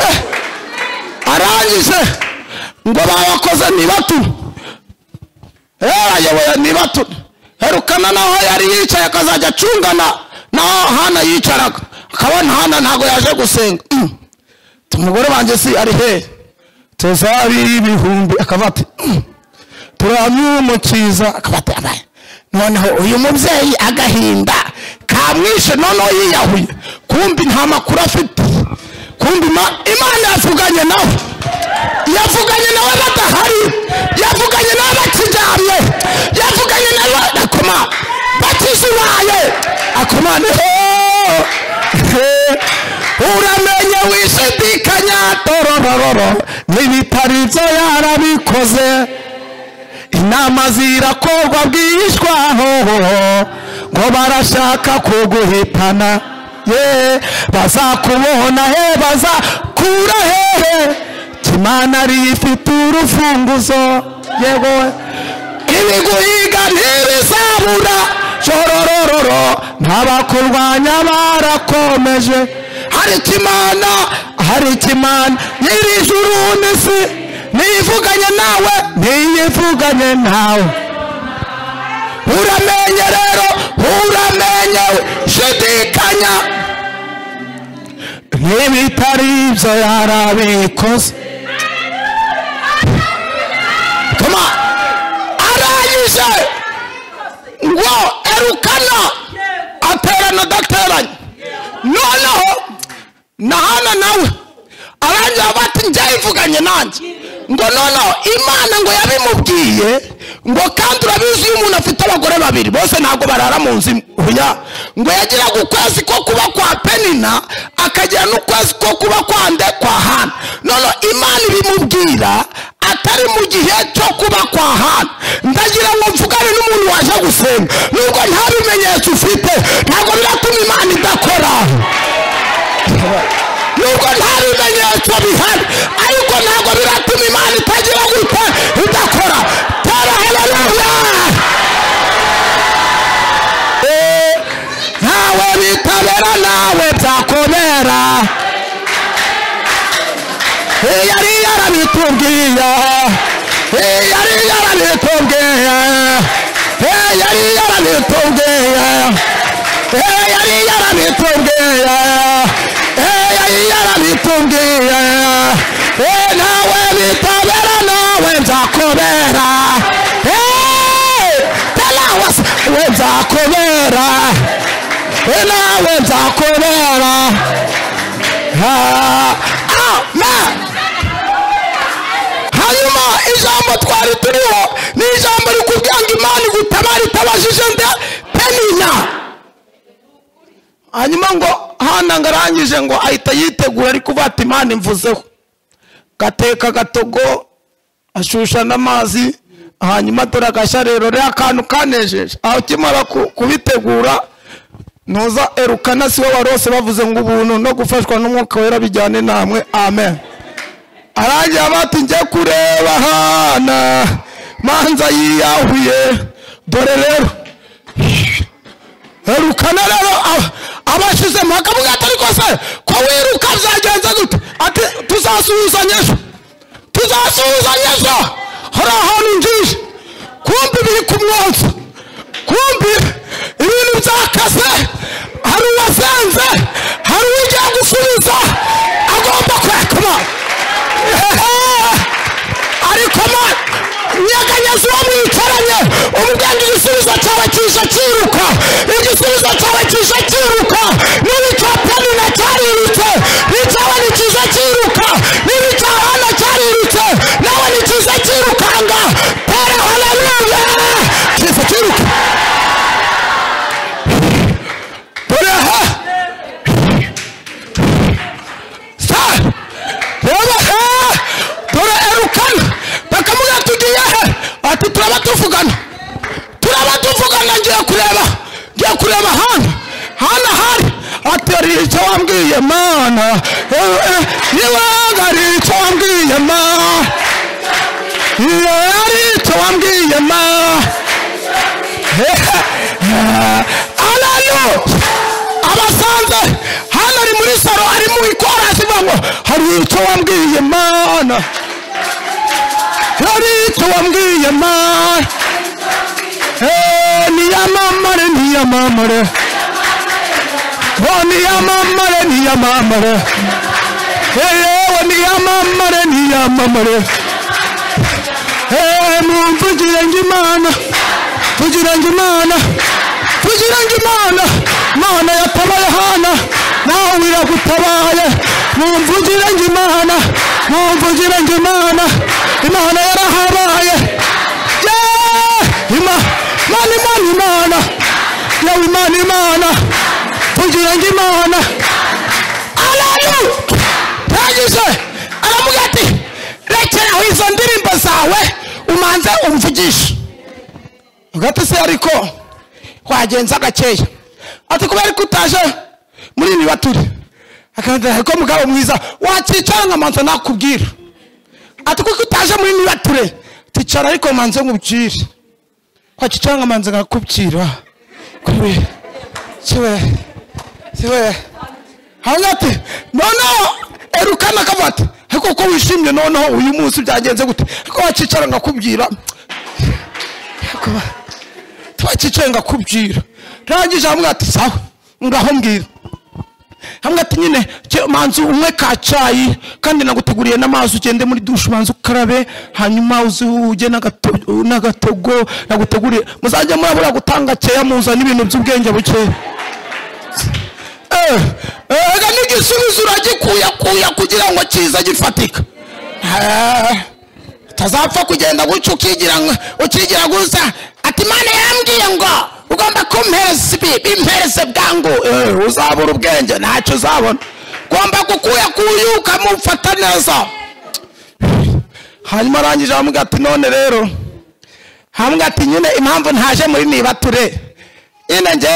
Eh, arangije ngo babakoze nibatu ayoboye nibatu herukana naho yari yicaye akazajya acungana naho hana yicaraga akabona hana ntabwo yaje gusenga Mm. Ati, umugore wanjye si ari hehe tuzabi ibihumbi akaba ati "Mm, turamwumukiza akaba ati abaye noneho uyu mubyeyi agahinda kamwishe noneho yiyahuye kumbi nta makuru afite kumbi ma- imana yavuganye nawe yavuganye nawe badahari yavuganye nawe bakiryamye yavuganye nawe akoma bakizubaye akoma niho uramenye wishidikanya tororororo n'ibitari byo yarabikoze inama zirakorwa bwishwaho ngo barashaka kuguhitana ye bazakubona he bazakura hehe kimana rifite urufunguzo yego ibiguhiga ntibizabura shororororo n'abakurwanya barakomeje ariko imana hari ikimana nyiri ijuru n'isi niyivuganye nawe niyivuganye nawe uramenye rero uramenyewe shidikanya n'ibitari ibyo yarabikoze tuma arangije ngo erukana aterana adateranye noneho nahana nawe arangira bati njyayivuganye nanjye ngo noneho imana ngo yabimubwiye ngo kandi urabizi iyo umuntu afite abagore babiri bose ntabwo barara mu nzu imwe oya ngo yagiraga ukwezi ko kuba kwa penina akagira n'ukwezi ko kuba kwa ndekwa hana noneho imana ibimubwira atari mu gihe cyo kuba kwa hana ndagira ngo mvugane n'umuntu waje gusenga nubwo nta bimenyetso ufite ntabwo biratuma imana idakora nubwo nta bimenyetso bihari ariko ntabwo biratuma imana itagira gute idakora tera haleluya Eh, ntawe bitabera nawe byakobera Eh, yari yarabitubwiye Eh, yari yarabitubwiye Eh, yari yarabitubwiye Eh, yari yarabitubwiye Eh, yari yarabitubwiye Eh, ntawe bitabera nawe byakobera Eh, tera wasa we byakobera Eh, nawe byakobera Ah, amen hanyuma ijambo twari turiho ni ijambo rikubwira ngo imana igutabara itabajije nde peninya hanyuma ngo hana ngo arangije ngo ahita yitegura ariko uvuga ati imana imvuzeho gateka agatogo ashusha n'amazi hanyuma dore agashya rero rero akantu kanejeje aho ukimara ku- kubitegura ntuza erukana si wowe warose bavuze ngo ubuntu no gufashwa n'umwuka wera bijyane namwe amen arangira bati njye kureba hana manza yiyahuye dore rero erukana rero ab- abashizemo akavuga ati ariko se ko wiruka byagenze gute ati tuzasuhuzanya ejo tuzasuhuzanya ejo hari ahantu ngiye kumbi biri ku mwotsi kumbi ibintu byakase hari uwasenze hari ugiye gusubiza agomba kwekama ariko ma nyeganyeza uwo mwicaranye umubwenge igisubizo cyawe kije cyiruka igisubizo cyawe kije cyiruka n'ibicapanina nicyarirutse n'icyawe ni kiza cyiruka n'ibicarana cyarirutse nawe ni kiza cyirukanga tere haleluya kiza cyiruka dore aha sa reba he dore erukana bakavuga tugiye he ati turaba tuvugana turaba tuvugana ngiye kureba ngiye kureba hano hano hari ati hari icyo wambwiye mana Eh, eh, ibanga hari icyo wambwiye ma Eh, hari icyo wambwiye ma hano abasanze hano ari muri saro ari mu ikorasi ngo hari icyo wambwiye mana hari icyo wambwiye mana Eh, niyamamare niyamamare Oh, niyamamare niyamamare Eh, yewe niyamamare niyamamare Eh, mumvugire ngo imana tugira ngo imana tugira ngo imana imana yatabaye hana nawe iragutabaye mumvugire ngo imana mumvugire ngo imana imana yarahabaye Yeah! Ima- imana imana imana yewe imana imana tugira ngo imana alalu yagize aravuga ati rekeraho izo ndirimbo zawe umanze umvugishe hagati se ariko wagenza gakeya ati kubera ko utaje muri ibi baturi akabwira ariko mugabo mwiza wakicara nkamanza nakubwira ati kuko utaje muri ibi bature ticara ariko manze nkubwire wakicara nkamanza nkakubwira kubera siwe siwe hanyuma ati noneho erukana akavuga ati ariko ko wishimye noneho uyu munsi byagenze gute ariko wakicara nkakubwira Ariko ba- twakicaye ngakubwira rangije hamwe ati sawa ngaho mbwira hamwe ati nyine cyo manzu umwe ka cyayi kandi naguteguriye n'amazi ugende muri dushe ubanza ukarabe hanyuma uze ujye n'agato- n'agatogo naguteguriye muzajya murabura gutanga keya muzana ibintu by'ubwenge bukeya Eh, eh, ega n'igisubizo uragikuyakuya kugira ngo kiza gifatika Eh, utazapfa kugenda gutyo ukigira ngo- ukigira gusa ati imana yambwiye ngo ugomba kumpereza ibi bimpereze bwangu Eh, uzabura ubwenge ntacyo uzabona ugomba gukuyakuya ukamufata neza hanyuma arangije aramubwira ati none rero hamwe ati nyine impamvu ntaje muri nibature nyine nge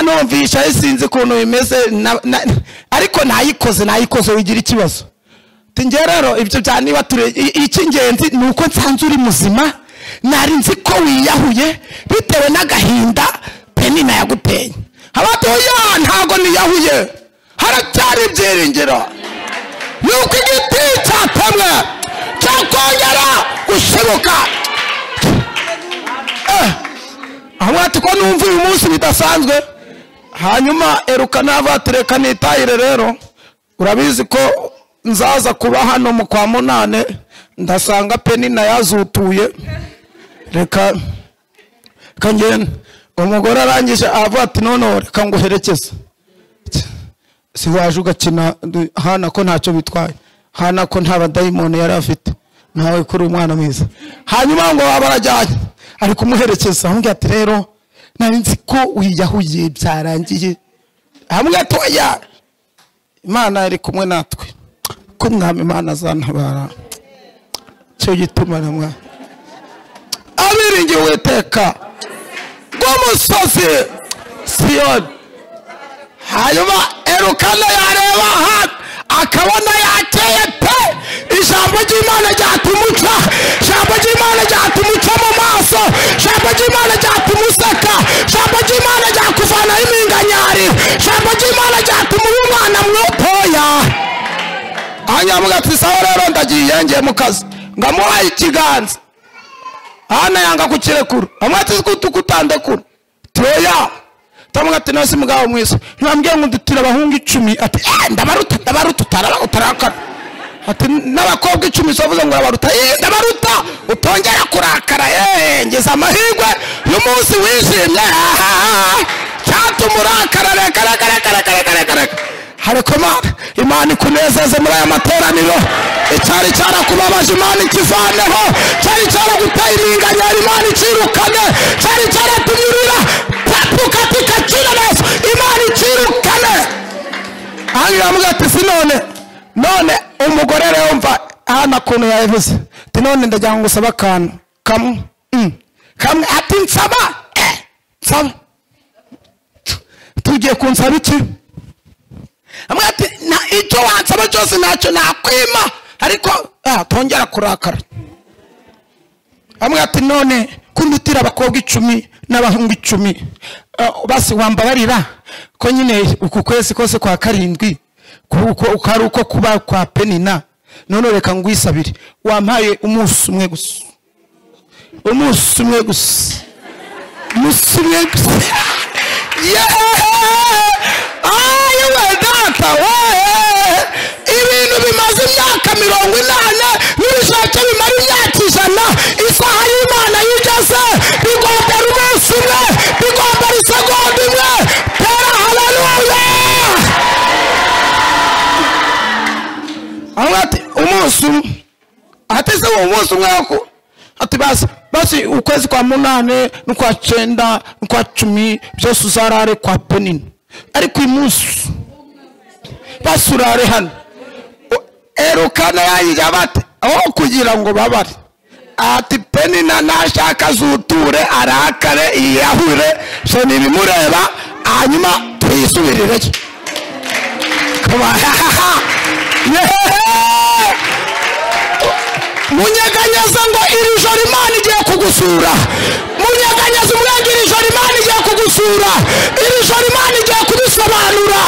numvisha sinzi ukuntu bimeze na- na- ariko ntayikoze nayikoze wigira ikibazo Ati nge rero ibyo bya nibature i- icy'ingenzi ni uko nsanze uri muzima nari nzi ko wiyahuye bitewe n'agahinda penina yaguteye abatoya ntago niyahuye haracyari ibyiringiro yuko igiti cyatemwe cyakongera gushibuka ahubwo ati ko numva uyu munsi bidasanzwe hanyuma erukana avatereka nitayire rero urabizi ko nzaza kuba hano mu kwa munane ndasanga penina yazutuye reka reka ngende umugore arangije avuga ati noneho reka nguherekeze si waje ugakina du- hana ko ntacyo bitwaye hana ko nta badayimoni yari afite nawe kuri umwana mwiza hanyuma ngo baba barajyanye ari kumuherekeza amugira ati rero nari nzi ko wiyahuye byarangiye hamwe atoya imana iri kumwe natwe ko mwami imana azantabara cyo gituma namwa abiringiye uwiteka rw'umusozi siyoni hanyuma erukana yareba aha akabona yakeye pe ijambo ry'imana ryatumuca ijambo ry'imana ryatumuca mu maso ijambo ry'imana ryatumuseka ijambo ry'imana ryakuvanaho impinganyari ijambo ry'imana ryatuma uba umwana mwotoya anyamuga ati sawa rero ndagiye ngiye mu kazi ngamuhaye ikiganza hana yanga kukirekura amwati kutandekura toya tamuga ati nasi mugabo mwiza ntibambwiye ngo ndutira abahungu icumi ati "Eh, ndabaruta ndabaruta utaraba utarakara ati n'abakobwa icumi zavuze ngo urabaruta "Eh, ndabaruta utongera kurakara eh ngeze amahirwe y'umunsi wishimye Ah, cyatuma urakara reka reka reka reka reka reka reka harekoma imana ikunezeze muri aya materaniro icyari cyarakubabaje imana ikivaneho cyari cyaraguteye iringanyari imana icyirukane cyari cyaratumye urira papuka tikakira neza imana icyirukane hano iravuga ati si none none umugore rero mva hano ukuntu yabivuze ati none ndagira ngo usaba akantu kamwe mm, kamwe ati nsaba eh, nsaba tugiye kunsaba iki amwe ati "Na- icyo wansaba cyose ntacyo nakwima ariko ah, tongera kurakara amwe ati none kundutira abakobwa icumi n'abahungu icumi Ah, basi wambabarira ko nyine uku kwezi kose kwa karindwi ko ari uko kuba kwa penina none reka ngwisabire wampaye umunsi umwe gusa umunsi umwe gusa umunsi umwe gusa yewe data wowe ibintu bimaze imyaka mirongo inani n'ibishake bimara imyaka ijana isaha y'imana yigeze bigomba umunsi umwe bigomba isegonda imwe tera haleluya aho ati umunsi umwe ateze uwo munsi umwe wako ati basi basi ukwezi kwa munane n'ukwa cyenda n'ukwa cumi byose uzarare kwa penina ariko uyu munsi basi urare hano O- erukana yayiga bate aho kugira ngo babare ati penina nashaka azuture arakare yiyahure so ntibimureba hanyuma tuyisubirireyo Come on. Yeah! munyeganyeza ngo iri joro imana igiye kugusura munyeganyeza umwenge iri joro imana igiye kugusura iri joro imana igiye kudusobanura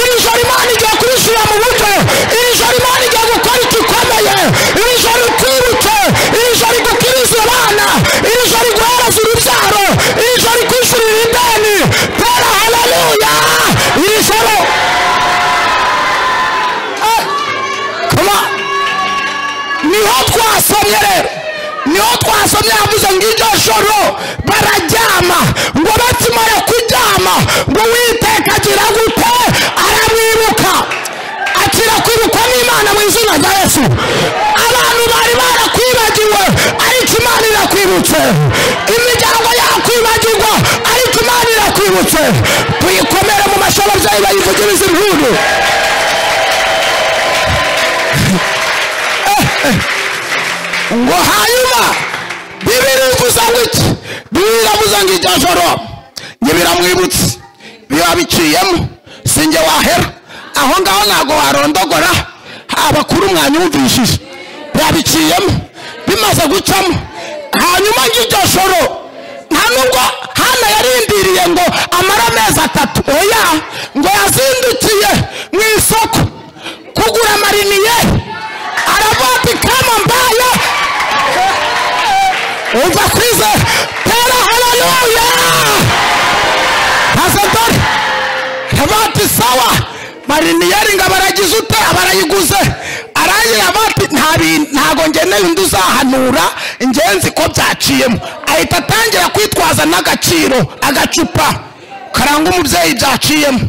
iri joro imana igiye kudushyira mu buryo iri mama ngo uwiteka agira gute aramwibuka akira kwibukwa n'imana mu izina rya yesu abantu bari barakwibagiwe ariko imana irakwibutse imiryango yakwibagirwa ariko imana irakwibutse tuyikomere mu mashuri ababyeyi bayivugiriza impundu ngo hanyuma bibiri ivuza ngo iki bibiri iravuza ngo iryo joro ntibiramwibutse biba biciyemo sinjye wahera aho ngaho ntabwo warondogora abakuru mwanyumvishije babiciyemo bimaze gucamo hanyuma ng'iryo joro nta nubwo hana yarindiriye ngo amara amezi atatu oya ngo yazindukiye mu isoko kugura amariniye aravuga ikaramu mbaye umva kwize tera hararuya hasadori bati sawa mariniyeri ngo abaragize ute abarayiguze arangira bati nta bi- ntago ngenewe undi uzahanura ingenzi ko byaciyemo ahita atangira kwitwaza n'agaciro agacupa karanga umubyeyi byaciyemo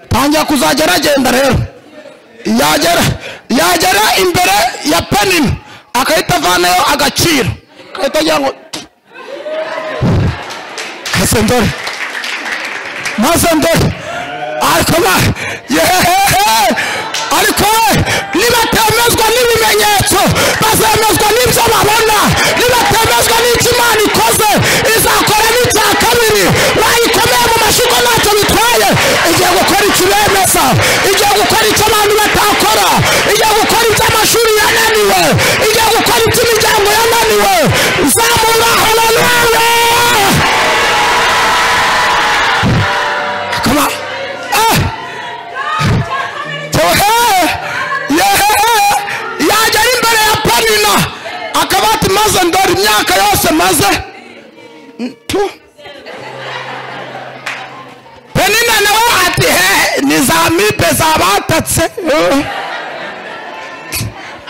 tangira kuzajya aragenda rero yagera yagera imbere ya penini agahita avanayo agaciro agahita agira ngo kasendore maze ndore ariko ba yehehe ariko we nibatemezwa n'ibimenyetso bazemezwa n'ibyo babona nibatemezwa n'ibyo imana ikoze izakora n'icya kabiri wayikomeye mu mashuko ntacyo bitwaye igiye gukora ikibemeza igiye gukora icyo abantu batakora igiye gukora ibyo amashuri yananiwe igiye gukora ibyo imiryango yananiwe zamura hararuwe Come on. Ah! So, eh, yeah, yagera imbere ya panina akaba ati maze ndora imyaka yose maze Tu. panina nawe ati he ni za mibe zabatatse Eh.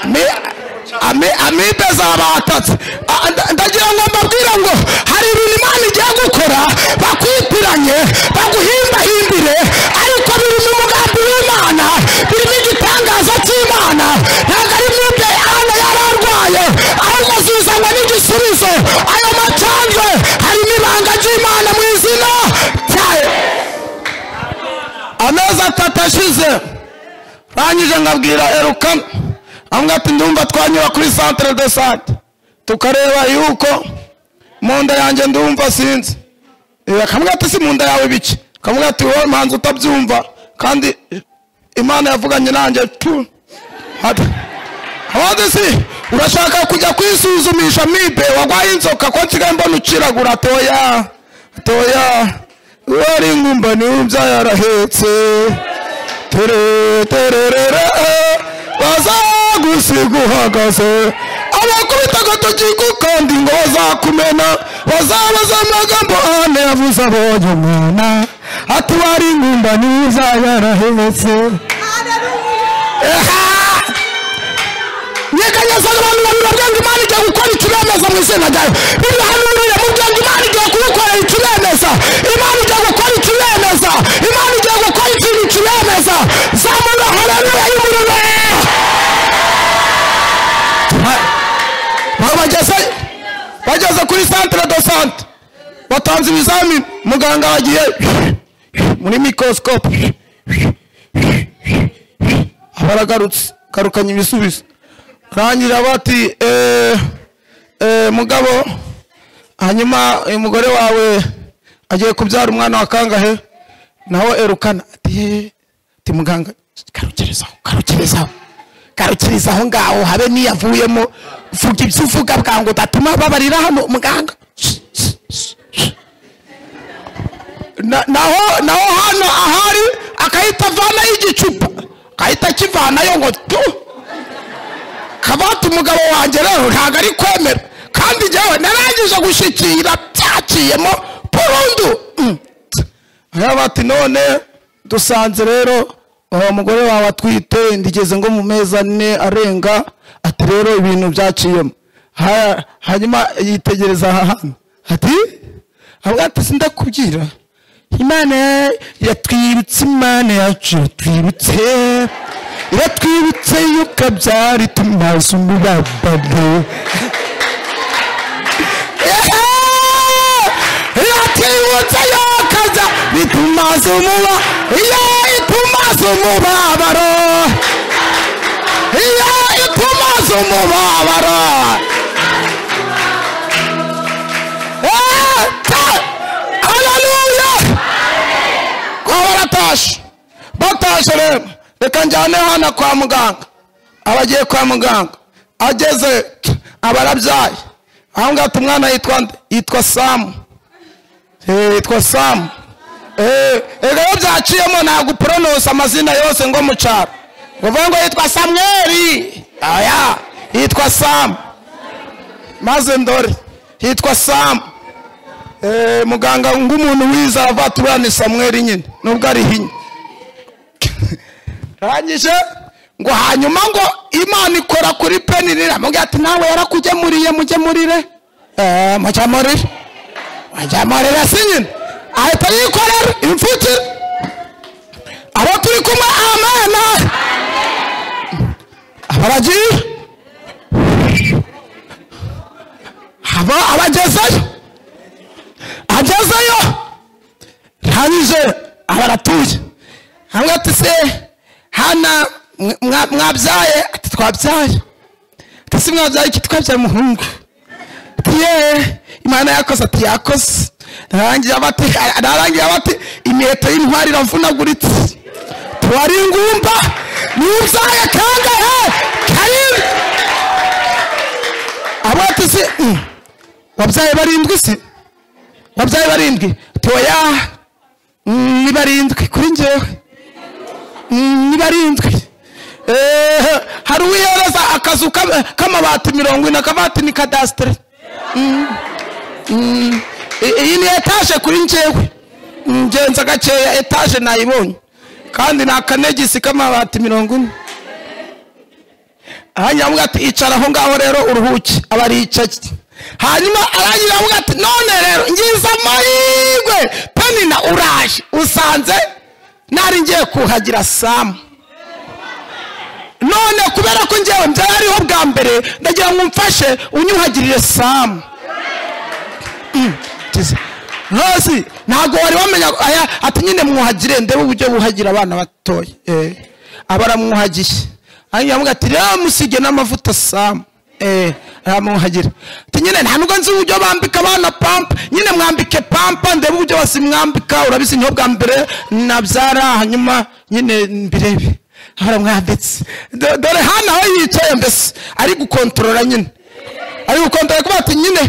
Mi- ami- amibe zabatatse Ah, nda- ndagira ngo mbabwire ngo hari ibintu imana igiye gukora bakwitiranye baguhimbahimbire ariko biri mu mugambi w'imana birimo igitangaza cy'imana ntabwo ari mwibyo ana yari arwaye ahubwo zizanwa n'igisubizo ayo macanjwe harimo ibanga ry'imana mu izina ryayo amezi atatu ashize rangije ngabwira eruka amwe ati ndumva twanyura kuri centre de sante tukareba yuko mu nda yanjye ndumva sinzi Eh, kamwe ati si mu nda yawe bike kamwe ati wowe manzi utabyumva kandi imana yavuganye nanjye tu Ati, abandi si urashaka kujya kwisuzumisha mibe wagwaye inzoka ko nsigaye mbona uciragura toya toya wari ingumba niwe byayarahetse tere tererere bazagusiga uhagaze abakubitaga tugiku kandi ngo bazakumena bazabaza amagambo ane yavuze abonye umwana ati wari ingumba niza yarahetse nyeganyeza abantu babiri babwenga imana igiye gukora ikibemeza mu izina ryayo birahanurire mubwenga imana igiye kugukorera ikibemeza imana igiye gukora ikibemeza imana igiye gukora ikintu kibemeza zamura hararuya y'umuriro Ba- bageze bageze kuri centre de sante batanze ibizamini muganga wagiye muri microscope abaragarutse garukanye ibisubizo rangira bati "Eh, eh, mugabo hanyuma uyu mugore wawe agiye kubyara umwana wa kangahe nawe erukana ati "Eh, ati muganga garukirizaho garukirizaho garukirizaho ngaho habe niyavuyemo vuga ibyo uvuga bwangu udatuma babarira hano muganga Na- naho naho hano ahari akahita avanayo igicupa akahita akivanayo ngo tu kabati umugabo wanjye rero ntabwo ari kwemera kandi njyewe narangije gushyikira byaciyemo burundu Mm. hariya bati none dusanze rero uwo mugore wawe atwite ndigeze ngo mu mezi ane arenga ati rero ibintu byaciyemo Ha- hanyuma yitegereza aha hantu ati avuga ati sindakubwira imana ya- yatwibutse imana yacu yatwibutse iratwibutse yuko byari tumaze umubabaro Ehe! iratwibutse yuko bya bitumaze umuba iyo itumaze umubabaro iyo itumaze umubabaro Ehe! Ta- haleluya kwa baratashe batashe rero reka njyane hano kwa muganga abagiye kwa muganga ageze abarabyaye aho ngaho umwana yitwa nde? yitwa samu Eh, yitwa samu Eh, ego iyo byaciyemo ntabwo uporonosa amazina yose ngo mu cyaro uvuga ngo yitwa samweri aya yitwa samu maze ndore yitwa samu Eh, muganga ng'umuntu wiza avatura ni samweli nyine nubwo ari hinya rangije ngo hanyuma ngo imana ikora kuri penirira mubwira ati nawe yarakugemuriye mujye murire Eh, mujya murire mujya murire si nyine ahita yikorera imfutire abo turi kumwe amena abaragiye aba abagezeyo agezeyo rangije abaratuye hamwe ati se hana mwa- mwa- mwabyaye ati twabyaye ati se mwabyaye iki twabyaye umuhungu ati ye imana yakoze ati yakoze narangiye aba ati narangiye aba ati imiheto y'intwari iravunaguritse tuwari ingumba nubyaye kangahe karindwi abo ati se "Mm, wabyaye barindwi se wabyaye barindwi toya ni barindwi kuri njyewe Mm, ni barindwi Eh, hari uwihereza akazu k'ama- k'amabati mirongo ine akabati ni kadasiteri iyi ni etaje kuri njyewe Mm, ngenza gakeya etaje nayibonye kandi ni akanegisi k'amabati mirongo ine hanyuma avuga ati icara aho ngaho rero uruhuke aba aricaye hanyuma arangira avuga ati none rero ngize amahirwe penina uraje usanze nari ngiye kuhagira samu none kubera ko ngewe mbyara ariho bwa mbere ndagira ngo umfashe unyuhagirire samu Mm, kize. hasi ntabwo wari wamenya aya ati nyine mwuhagire ndebe uburyo buhagira abana batoya Eh, aba aramwuhagiye hanyuma avuga ati rero musige n'amavuta samu Eh, aramwuhagira ati nyine nta nubwo nzi uburyo bambika abana pampa nyine mwambike pampa ndebe uburyo basimwambika urabizi niho bwa mbere nabyara hanyuma nyine mbirebe aramwambitse Do- dore hano aho yicaye mbese ari gukontorora nyine ari gukondora kuba ati nyine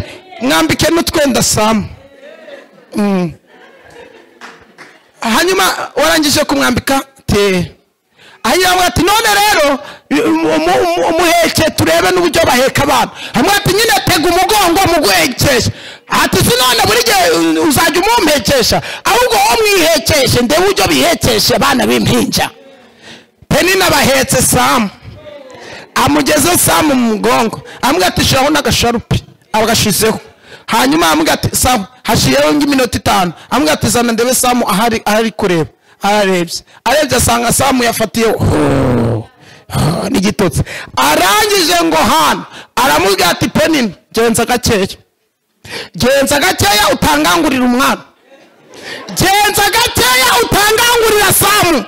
mwambike n'utwenda samu Mm. hanyuma warangije kumwambika te ayiramwe ati none rero umu- umu- umuheke turebe n'uburyo baheka abantu hamwe ati nyine tega umugongo muguhekesha ati si none buri gihe uzajya umumpekesha ahubwo wowe mwihekeshe ndebe uburyo bihekeshe abana b'impinja penina bahetse samu amugeze samu mu mugongo amubwira ati shiraho n'agasharupe agashizeho hanyuma amubwira ati samu hashiyeho nk'iminota itanu amubwira ati zana ndebe samu ahari ahari kureba ararebye arebye asanga samu yafatiyeho Hoo, hoo, n'igitotsi arangije ngo hano aramubwira ati penina genza gakeya genza gakeya utangangurira umwana genza gakeya utangangurira samu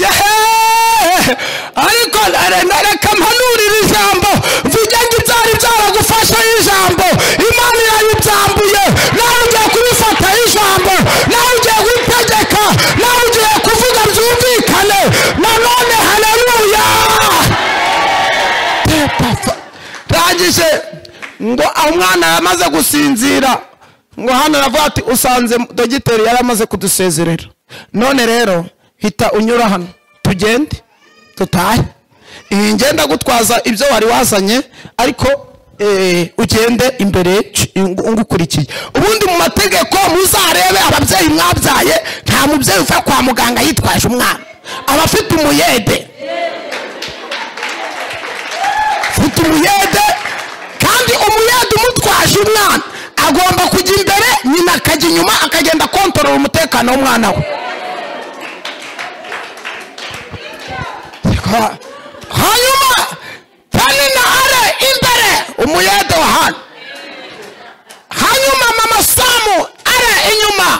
Yehe! ariko re- reka mpanurira ijambo mvuge ngo ibyari byaragufashe ijambo imana yayibyambuye nawe ugiye kubifata ijambo nawe ugiye gutegeka nawe ugiye kuvuga byumvikane nanone haleluya rangije ngo umwana yamaze gusinzira ngo hano aravuga ati usanze dogiteri yari amaze kudusezerera none rero hita unyura hano tugende tutahe iyi ngenda gutwaza ibyo wari wazanye ariko eh, ugende imbere c- ngu- ngukurikiye ubundi mu mategeko muzarebe ababyeyi mwabyaye nta mubyeyi uva kwa muganga yitwaje umwana aba afite umuyede afite umuyede kandi umuyede umutwaje umwana agomba agomba kujya imbere nyina akajya inyuma akagenda akontorora umutekano w'umwana we Ha- hanyuma tani na are imbere umuyede wa hano hanyuma mama samu are inyuma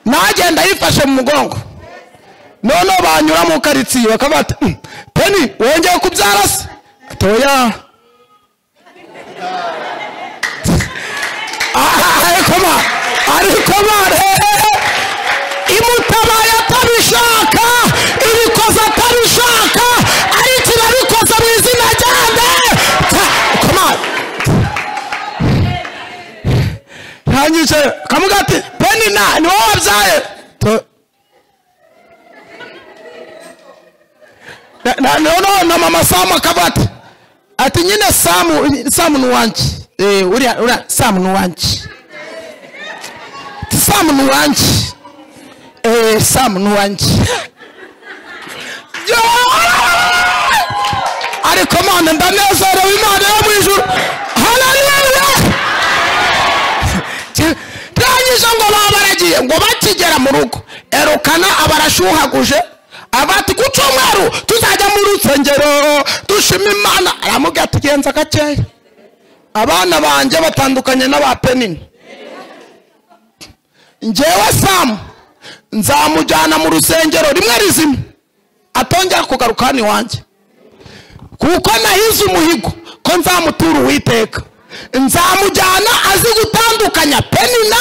nawe agenda yifashe mu mugongo noneho banyura mu karitsiye bakaba bati "Mm, peni wongeye kubyara se atoya ariko ma ariko ma imutabaye atabishaka ibikoze atabishaka ariko irabikoze mu izina rya nde koma ntanyuze kamuga ati peni na ni wowe wabyaye To- Na- na- noneho na mama samu akaba ati ati nyine samu samu ni uwanjye Eh, uriya uriya samu ni uwanjye Ati, samu ni uwanjye Eh, samu ni uwanjye Yo! ariko mwana ndanezerewe imana yo mu ijuru haleluya ndangije ngo babaragiye ngo bakigera mu rugo erukana abarashuhaguje abati ku cyumweru tuzajya mu rusengero dushima imana aramubwira ati genza gakeya abana banjye batandukanye n'aba penini njyewe samu nzamujyana mu rusengero rimwe rizima atongera kugaruka hano iwanjye kuko nahize umuhigo ko nzamutura uwiteka nzamujyana azi gutandukanya penina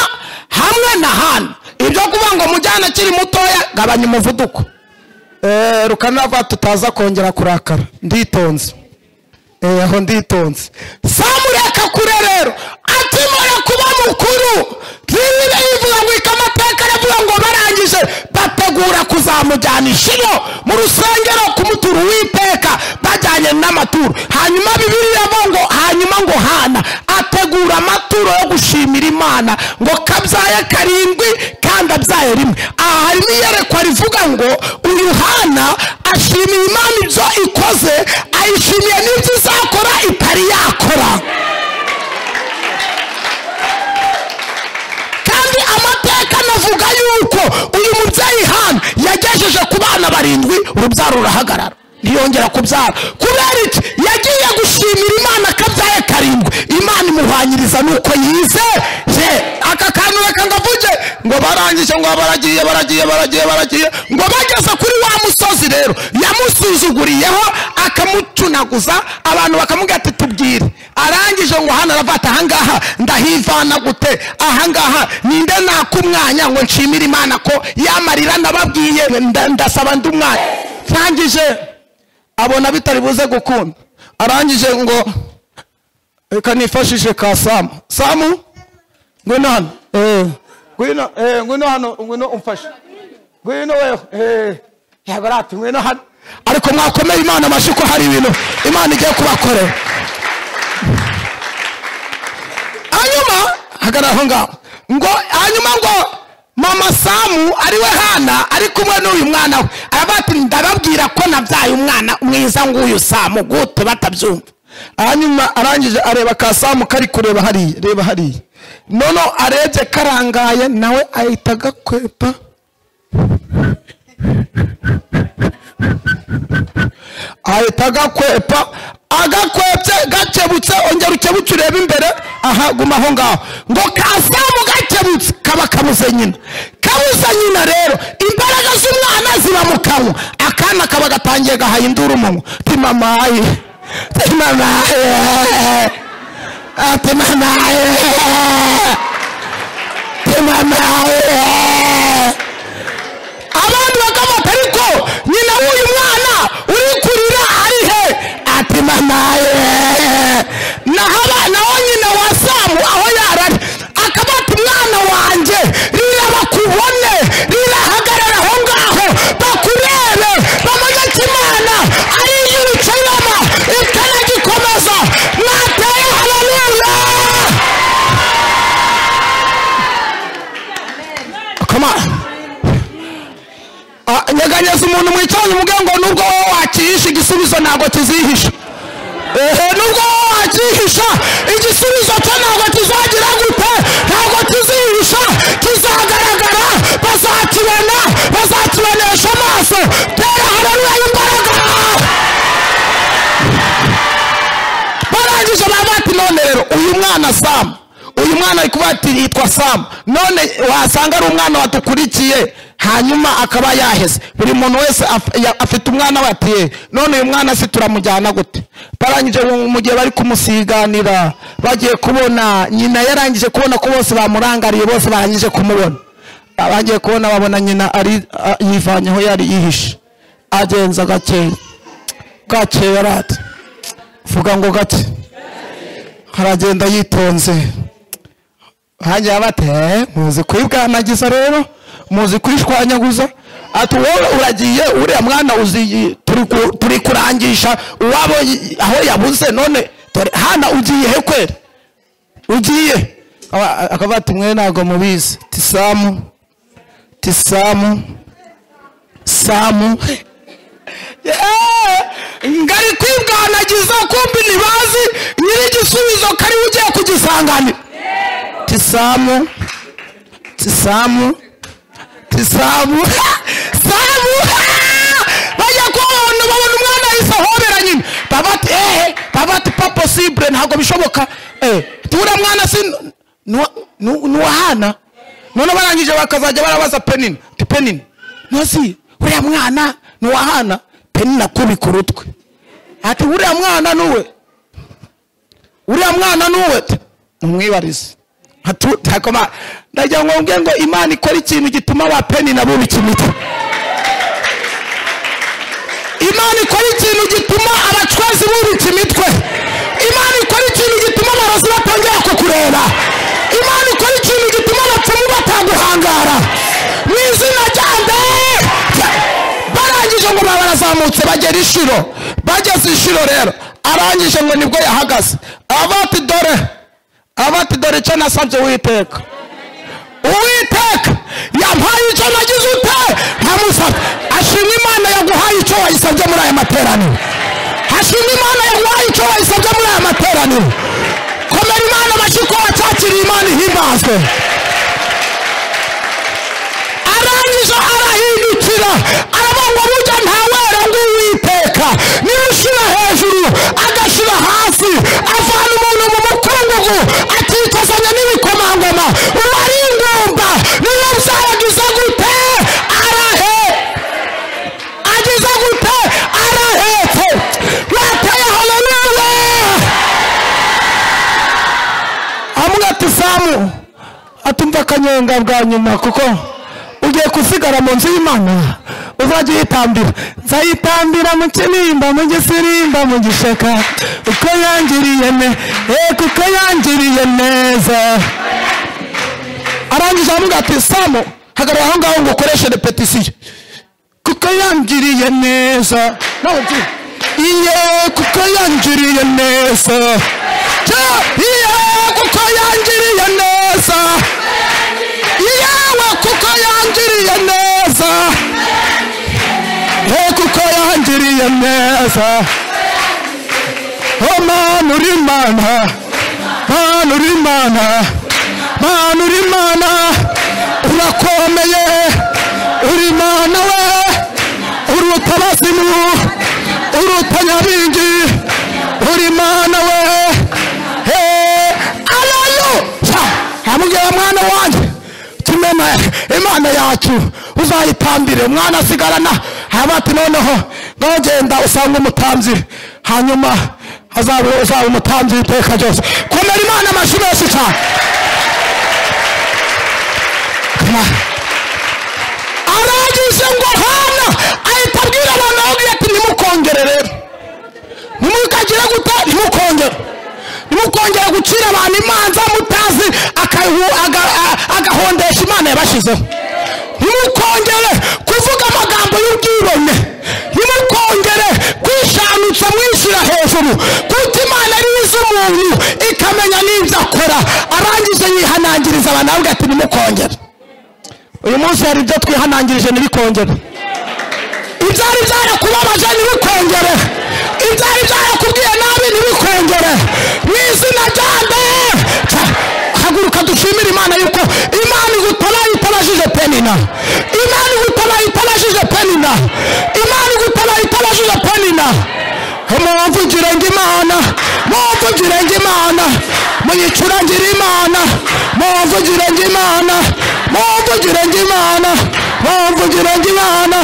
hamwe na hana ibyo kuvuga ngo mujyane akiri mutoya gabanya umuvuduko Eh, rukana avuga tutaza kongera kurakara nditonze Eh, aho nditonze samureka kure rero akimara kuba mukuru bibiri ivuga ngo ikamateka aravuga ngo barangije bategura kuzamujyana ishiro mu rusengero kumutura uwiteka bajyanye n'amaturo hanyuma bibiri yavuga ngo hanyuma ngo hana ategura amaturo yo gushimira imana ngo kabyaye karindwi kandi abyaye rimwe aha harimo iyerekwa rivuga ngo uyu hana ashimiye imana ibyo ikoze ayishimiye n'ibyo izakora itari yakora kandi amateka anavuga yuko uyu mubyeyi hano yagejeje ku bana barindwi urubyaro rurahagarara ntiyongera kubyara kubera iki yagiye gushimira imana kabyaye karindwi imana imuhwanyiriza nuko yize ye aka kantu reka ngavuge ngo barangije ngo baragiye baragiye baragiye baragiye ngo bageze kuri wa musozi rero yamusuzuguriyeho akamucunaguza abantu bakamubwira ati tubwire arangije ngo hano aravuga ati ahangaha ndahivana gute ahangaha ninde naka umwanya ngo nshimire imana ko yamarira nababwiye nda- ndasaba ndi umwanya ntangije abona bitari buze gukunda arangije ngo reka nifashishe ka samu samu ngwino hano eh, ngwino eh, ngwino hano ngwino umfashe ngwino wewe eh, yego rati ngwino hano ariko mwakomeye imana amashyi ko hari ibintu imana igiye kubakorera hanyuma hagarara aho ngaho ngo hanyuma ngo mama samu ariwe hana ari kumwe n'uyu mwana we aravuga ati ndababwira ko nabyaye umwana mwiza nguyu samu gute batabyumva hanyuma arangije areba ka samu kari kureba hariya reba hariya noneho arebye karangaye nawe ahita agakwepa ahita agakwepa agakwepye gakebutse ongera ukebutse urebe imbere aha guma aho ngaho ngo kasamu gakebutse kaba kabuze nyina kabuze nyina rero imbaraga z'umwana ziba mu kanwa akana kaba gatangiye gahaye induru umunwa ti mamaye ti mamaye ati mamaye ti mamaye abandi bakamata ariko nyina w'uyu mwana uri kurira ari he ati mamaye naho abana naho nyina wa samu aho yarari akaba ati mwana wanjye rira bakubone rira hagarara aho ngaho bakurebe bamaze ko imana ari iy'urucurama itanagikomeza mwateye hararuza Come on. Ah, nyeganyeza umuntu mwicaranye umubwira ngo nubwo wowe wakihisha igisubizo ntabwo kizihisha ehe nubwo wowe wacyihisha igisubizo cye ntabwo kizagira gute ntabwo kizihisha kizagaragara bazakibona bazakibonesha amaso tera hararuya imbaraga barangije baba bati none rero uyu mwana samu uyu mwana ari kuvuga ati yitwa samu none wasanga ari umwana wadukurikiye hanyuma akaba yaheze buri muntu wese af- ya- afite umwana we ati "Ye, none uyu mwana se turamujyana gute barangije mu mu gihe bari kumusiganira bagiye kubona nyina yarangije kubona ko bose bamurangariye bose barangije kumubona bagiye kubona babona nyina ari a- yivanyeho yari yihishe agenza gakeya gakeya yarate vuga ngo gake aragenda yitonze hanjye bati "Eh, muzi kuyibwanagiza rero muzi kuyishwanyaguza ati wowe uragiye uriya mwana uzi turi ku- turi kurangisha uwabo y- aho yabuze none dore hana ugiye he kweri ugiye Aba- akavuga ati mwe ntabwo mubizi tisamu tisamu samu Eh, ngari kwibwanagiza kumbi ntibazi nyir'igisubizo ko ariwe ugiye kugisanganira tisamu tisamu tisamu samu bajya kubona babona umwana yahise ahobera nyine baba ati ehe baba ati pa posibure ntabwo bishoboka eh turiya mwana si nuwa- nu- nuwahana none barangije bakazajya barabaza penini ti penini ntazi uriya mwana nuwahana penini akubika urutwe ati uriya mwana nuwe uriya mwana nuwe umwibarize hatakoma ndagira ngo mbwe ngo imana ikora ikintu gituma ba peni nabo bikimuta imana ikora ikintu gituma abacwazi bubika imitwe imana ikora ikintu gituma abarozi batongera kukureba imana ikora ikintu gituma abapfumu bataguhangara mu izina rya mbere barangije ngo baba barazamutse bagera inshuro bageze inshuro rero arangije ngo nibwo yahagaze avuga ati dore avuga ati dore icyo nasabye witeka uwiteka yampaye icyo nagize ute ntamusabye ashima imana yaguhaye icyo wayisabye muri aya materaniro hashima imana yaguhaye icyo wayisabye muri aya materaniro komera imana amashyi ko wacyakiriye imana ihimbazwe arangije arahindukira arabongo burya ntawera ng'uwiteka niba ushyira hejuru agashyira hasi avana umuntu mu mukungugu akikozanya n'ibikomangoma uwo ari ingumba niyo byabagize gute arahe agize gute arahetse bateye haleluya amwe ati samu atumva akanyenga bwa nyuma kuko ugiye kusigara mu nzu y'imana uzajya uyitambira nzayitambira mu kinimba mu gisirimba mu gishaka uko yangiriye ne eh kuko yangiriye neza arangije avuga ati samu hagarara aho ngaho ngo ukoreshe repetisiyo kuko yangiriye neza nawe uti iye kuko yangiriye neza Ja, iye kuko yangiriye neza iyewe kuko yangiriye neza he kuko yangiriye neza o mana uri mana mana uri mana mana uri mana urakomeye uri mana we uruta abazimu uruta nyabingi uri mana we he aleluya amubwira mwana wanjye tumena imana yacu uzayitambire umwana asigarana haba ati noneho ngagenda usanga umutambyi hanyuma azabe uzaba umutambyi iteka ryose komera imana amashyi menshi cyane Come on. arangije ngo hana ahita abwira abantu ababwira ati nimukongere rero nimukagire gute nimukongere nimukongere gucira abantu imanza mutazi akahu- aga- a- agahondesha imana yabashyizeho nimukongere kuvuga amagambo y'ubwibone nimukongere kwishanutsa mwishyira hejuru kuko imana ari izi umuntu ikamenya n'ibyo akora arangije yihanangiriza abantu ababwira ati nimukongere uyu munsi hari ibyo twihanangirije ntibikongere ibyari byarakubabaje ntibikongere ibyari byarakubwiye nabi ntibikongere mu izina rya dore haguruka dushimire imana yuko imana igutabaye itabajije penina imana igutabaye itabajije penina imana igutabaye itabajije penina mumvugire ngo imana mumvugire ngo imana muyicurangire imana mumvugire ngo imana mumvugire ngo imana mumvugire ngo imana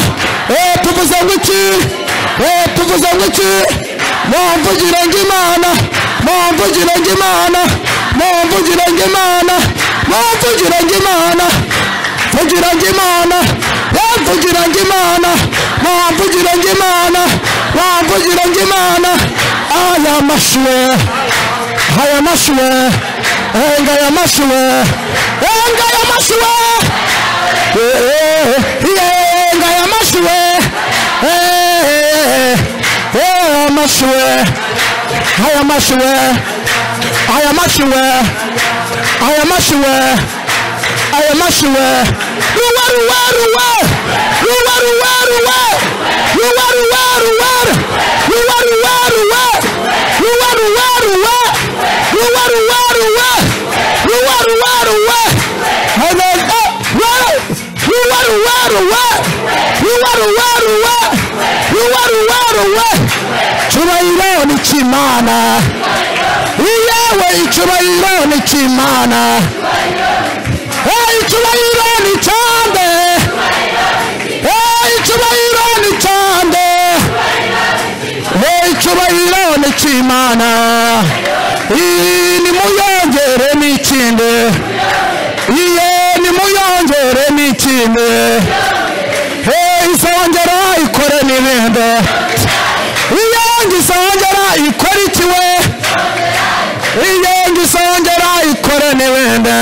eh tuvuze ngo iki eh tuvuze ngo iki mumvugire ngo imana mumvugire ngo imana mumvugire ngo imana mumvugire ngo imana mvugira ngo imana mvugira ngo imana mvugira ngo imana mvugira ngo imana aya mashuwe aya mashuwe enga aya mashuwe enga aya mashuwe enga aya mashuwe aya mashuwe aya mashuwe aya mashuwe aya mashuwe aya mashiwe ruwa ruwa ruwa ruwa ruwa ruwa ruwa ruwa ruwa ruwa ruwa ruwa ruwa ruwa ruwa ruwa ruwa ruwa ruwa ruwa ruwa And then, eh, ruwa ruwa ruwa ruwa ruwa ruwa ruwa ruwa ruwa ruwa cyubahiro ni cy'imana iyewe icyubahiro ni cy'imana icyubahiro ni cyande icyubahiro ni cyande icyubahiro ni cy'imana ni muyongere ni ikinde iye ni muyongere ni ikinde izongera ikore n'ibindi iye izongera ikore ikiwe iye izongera ikore n'ibindi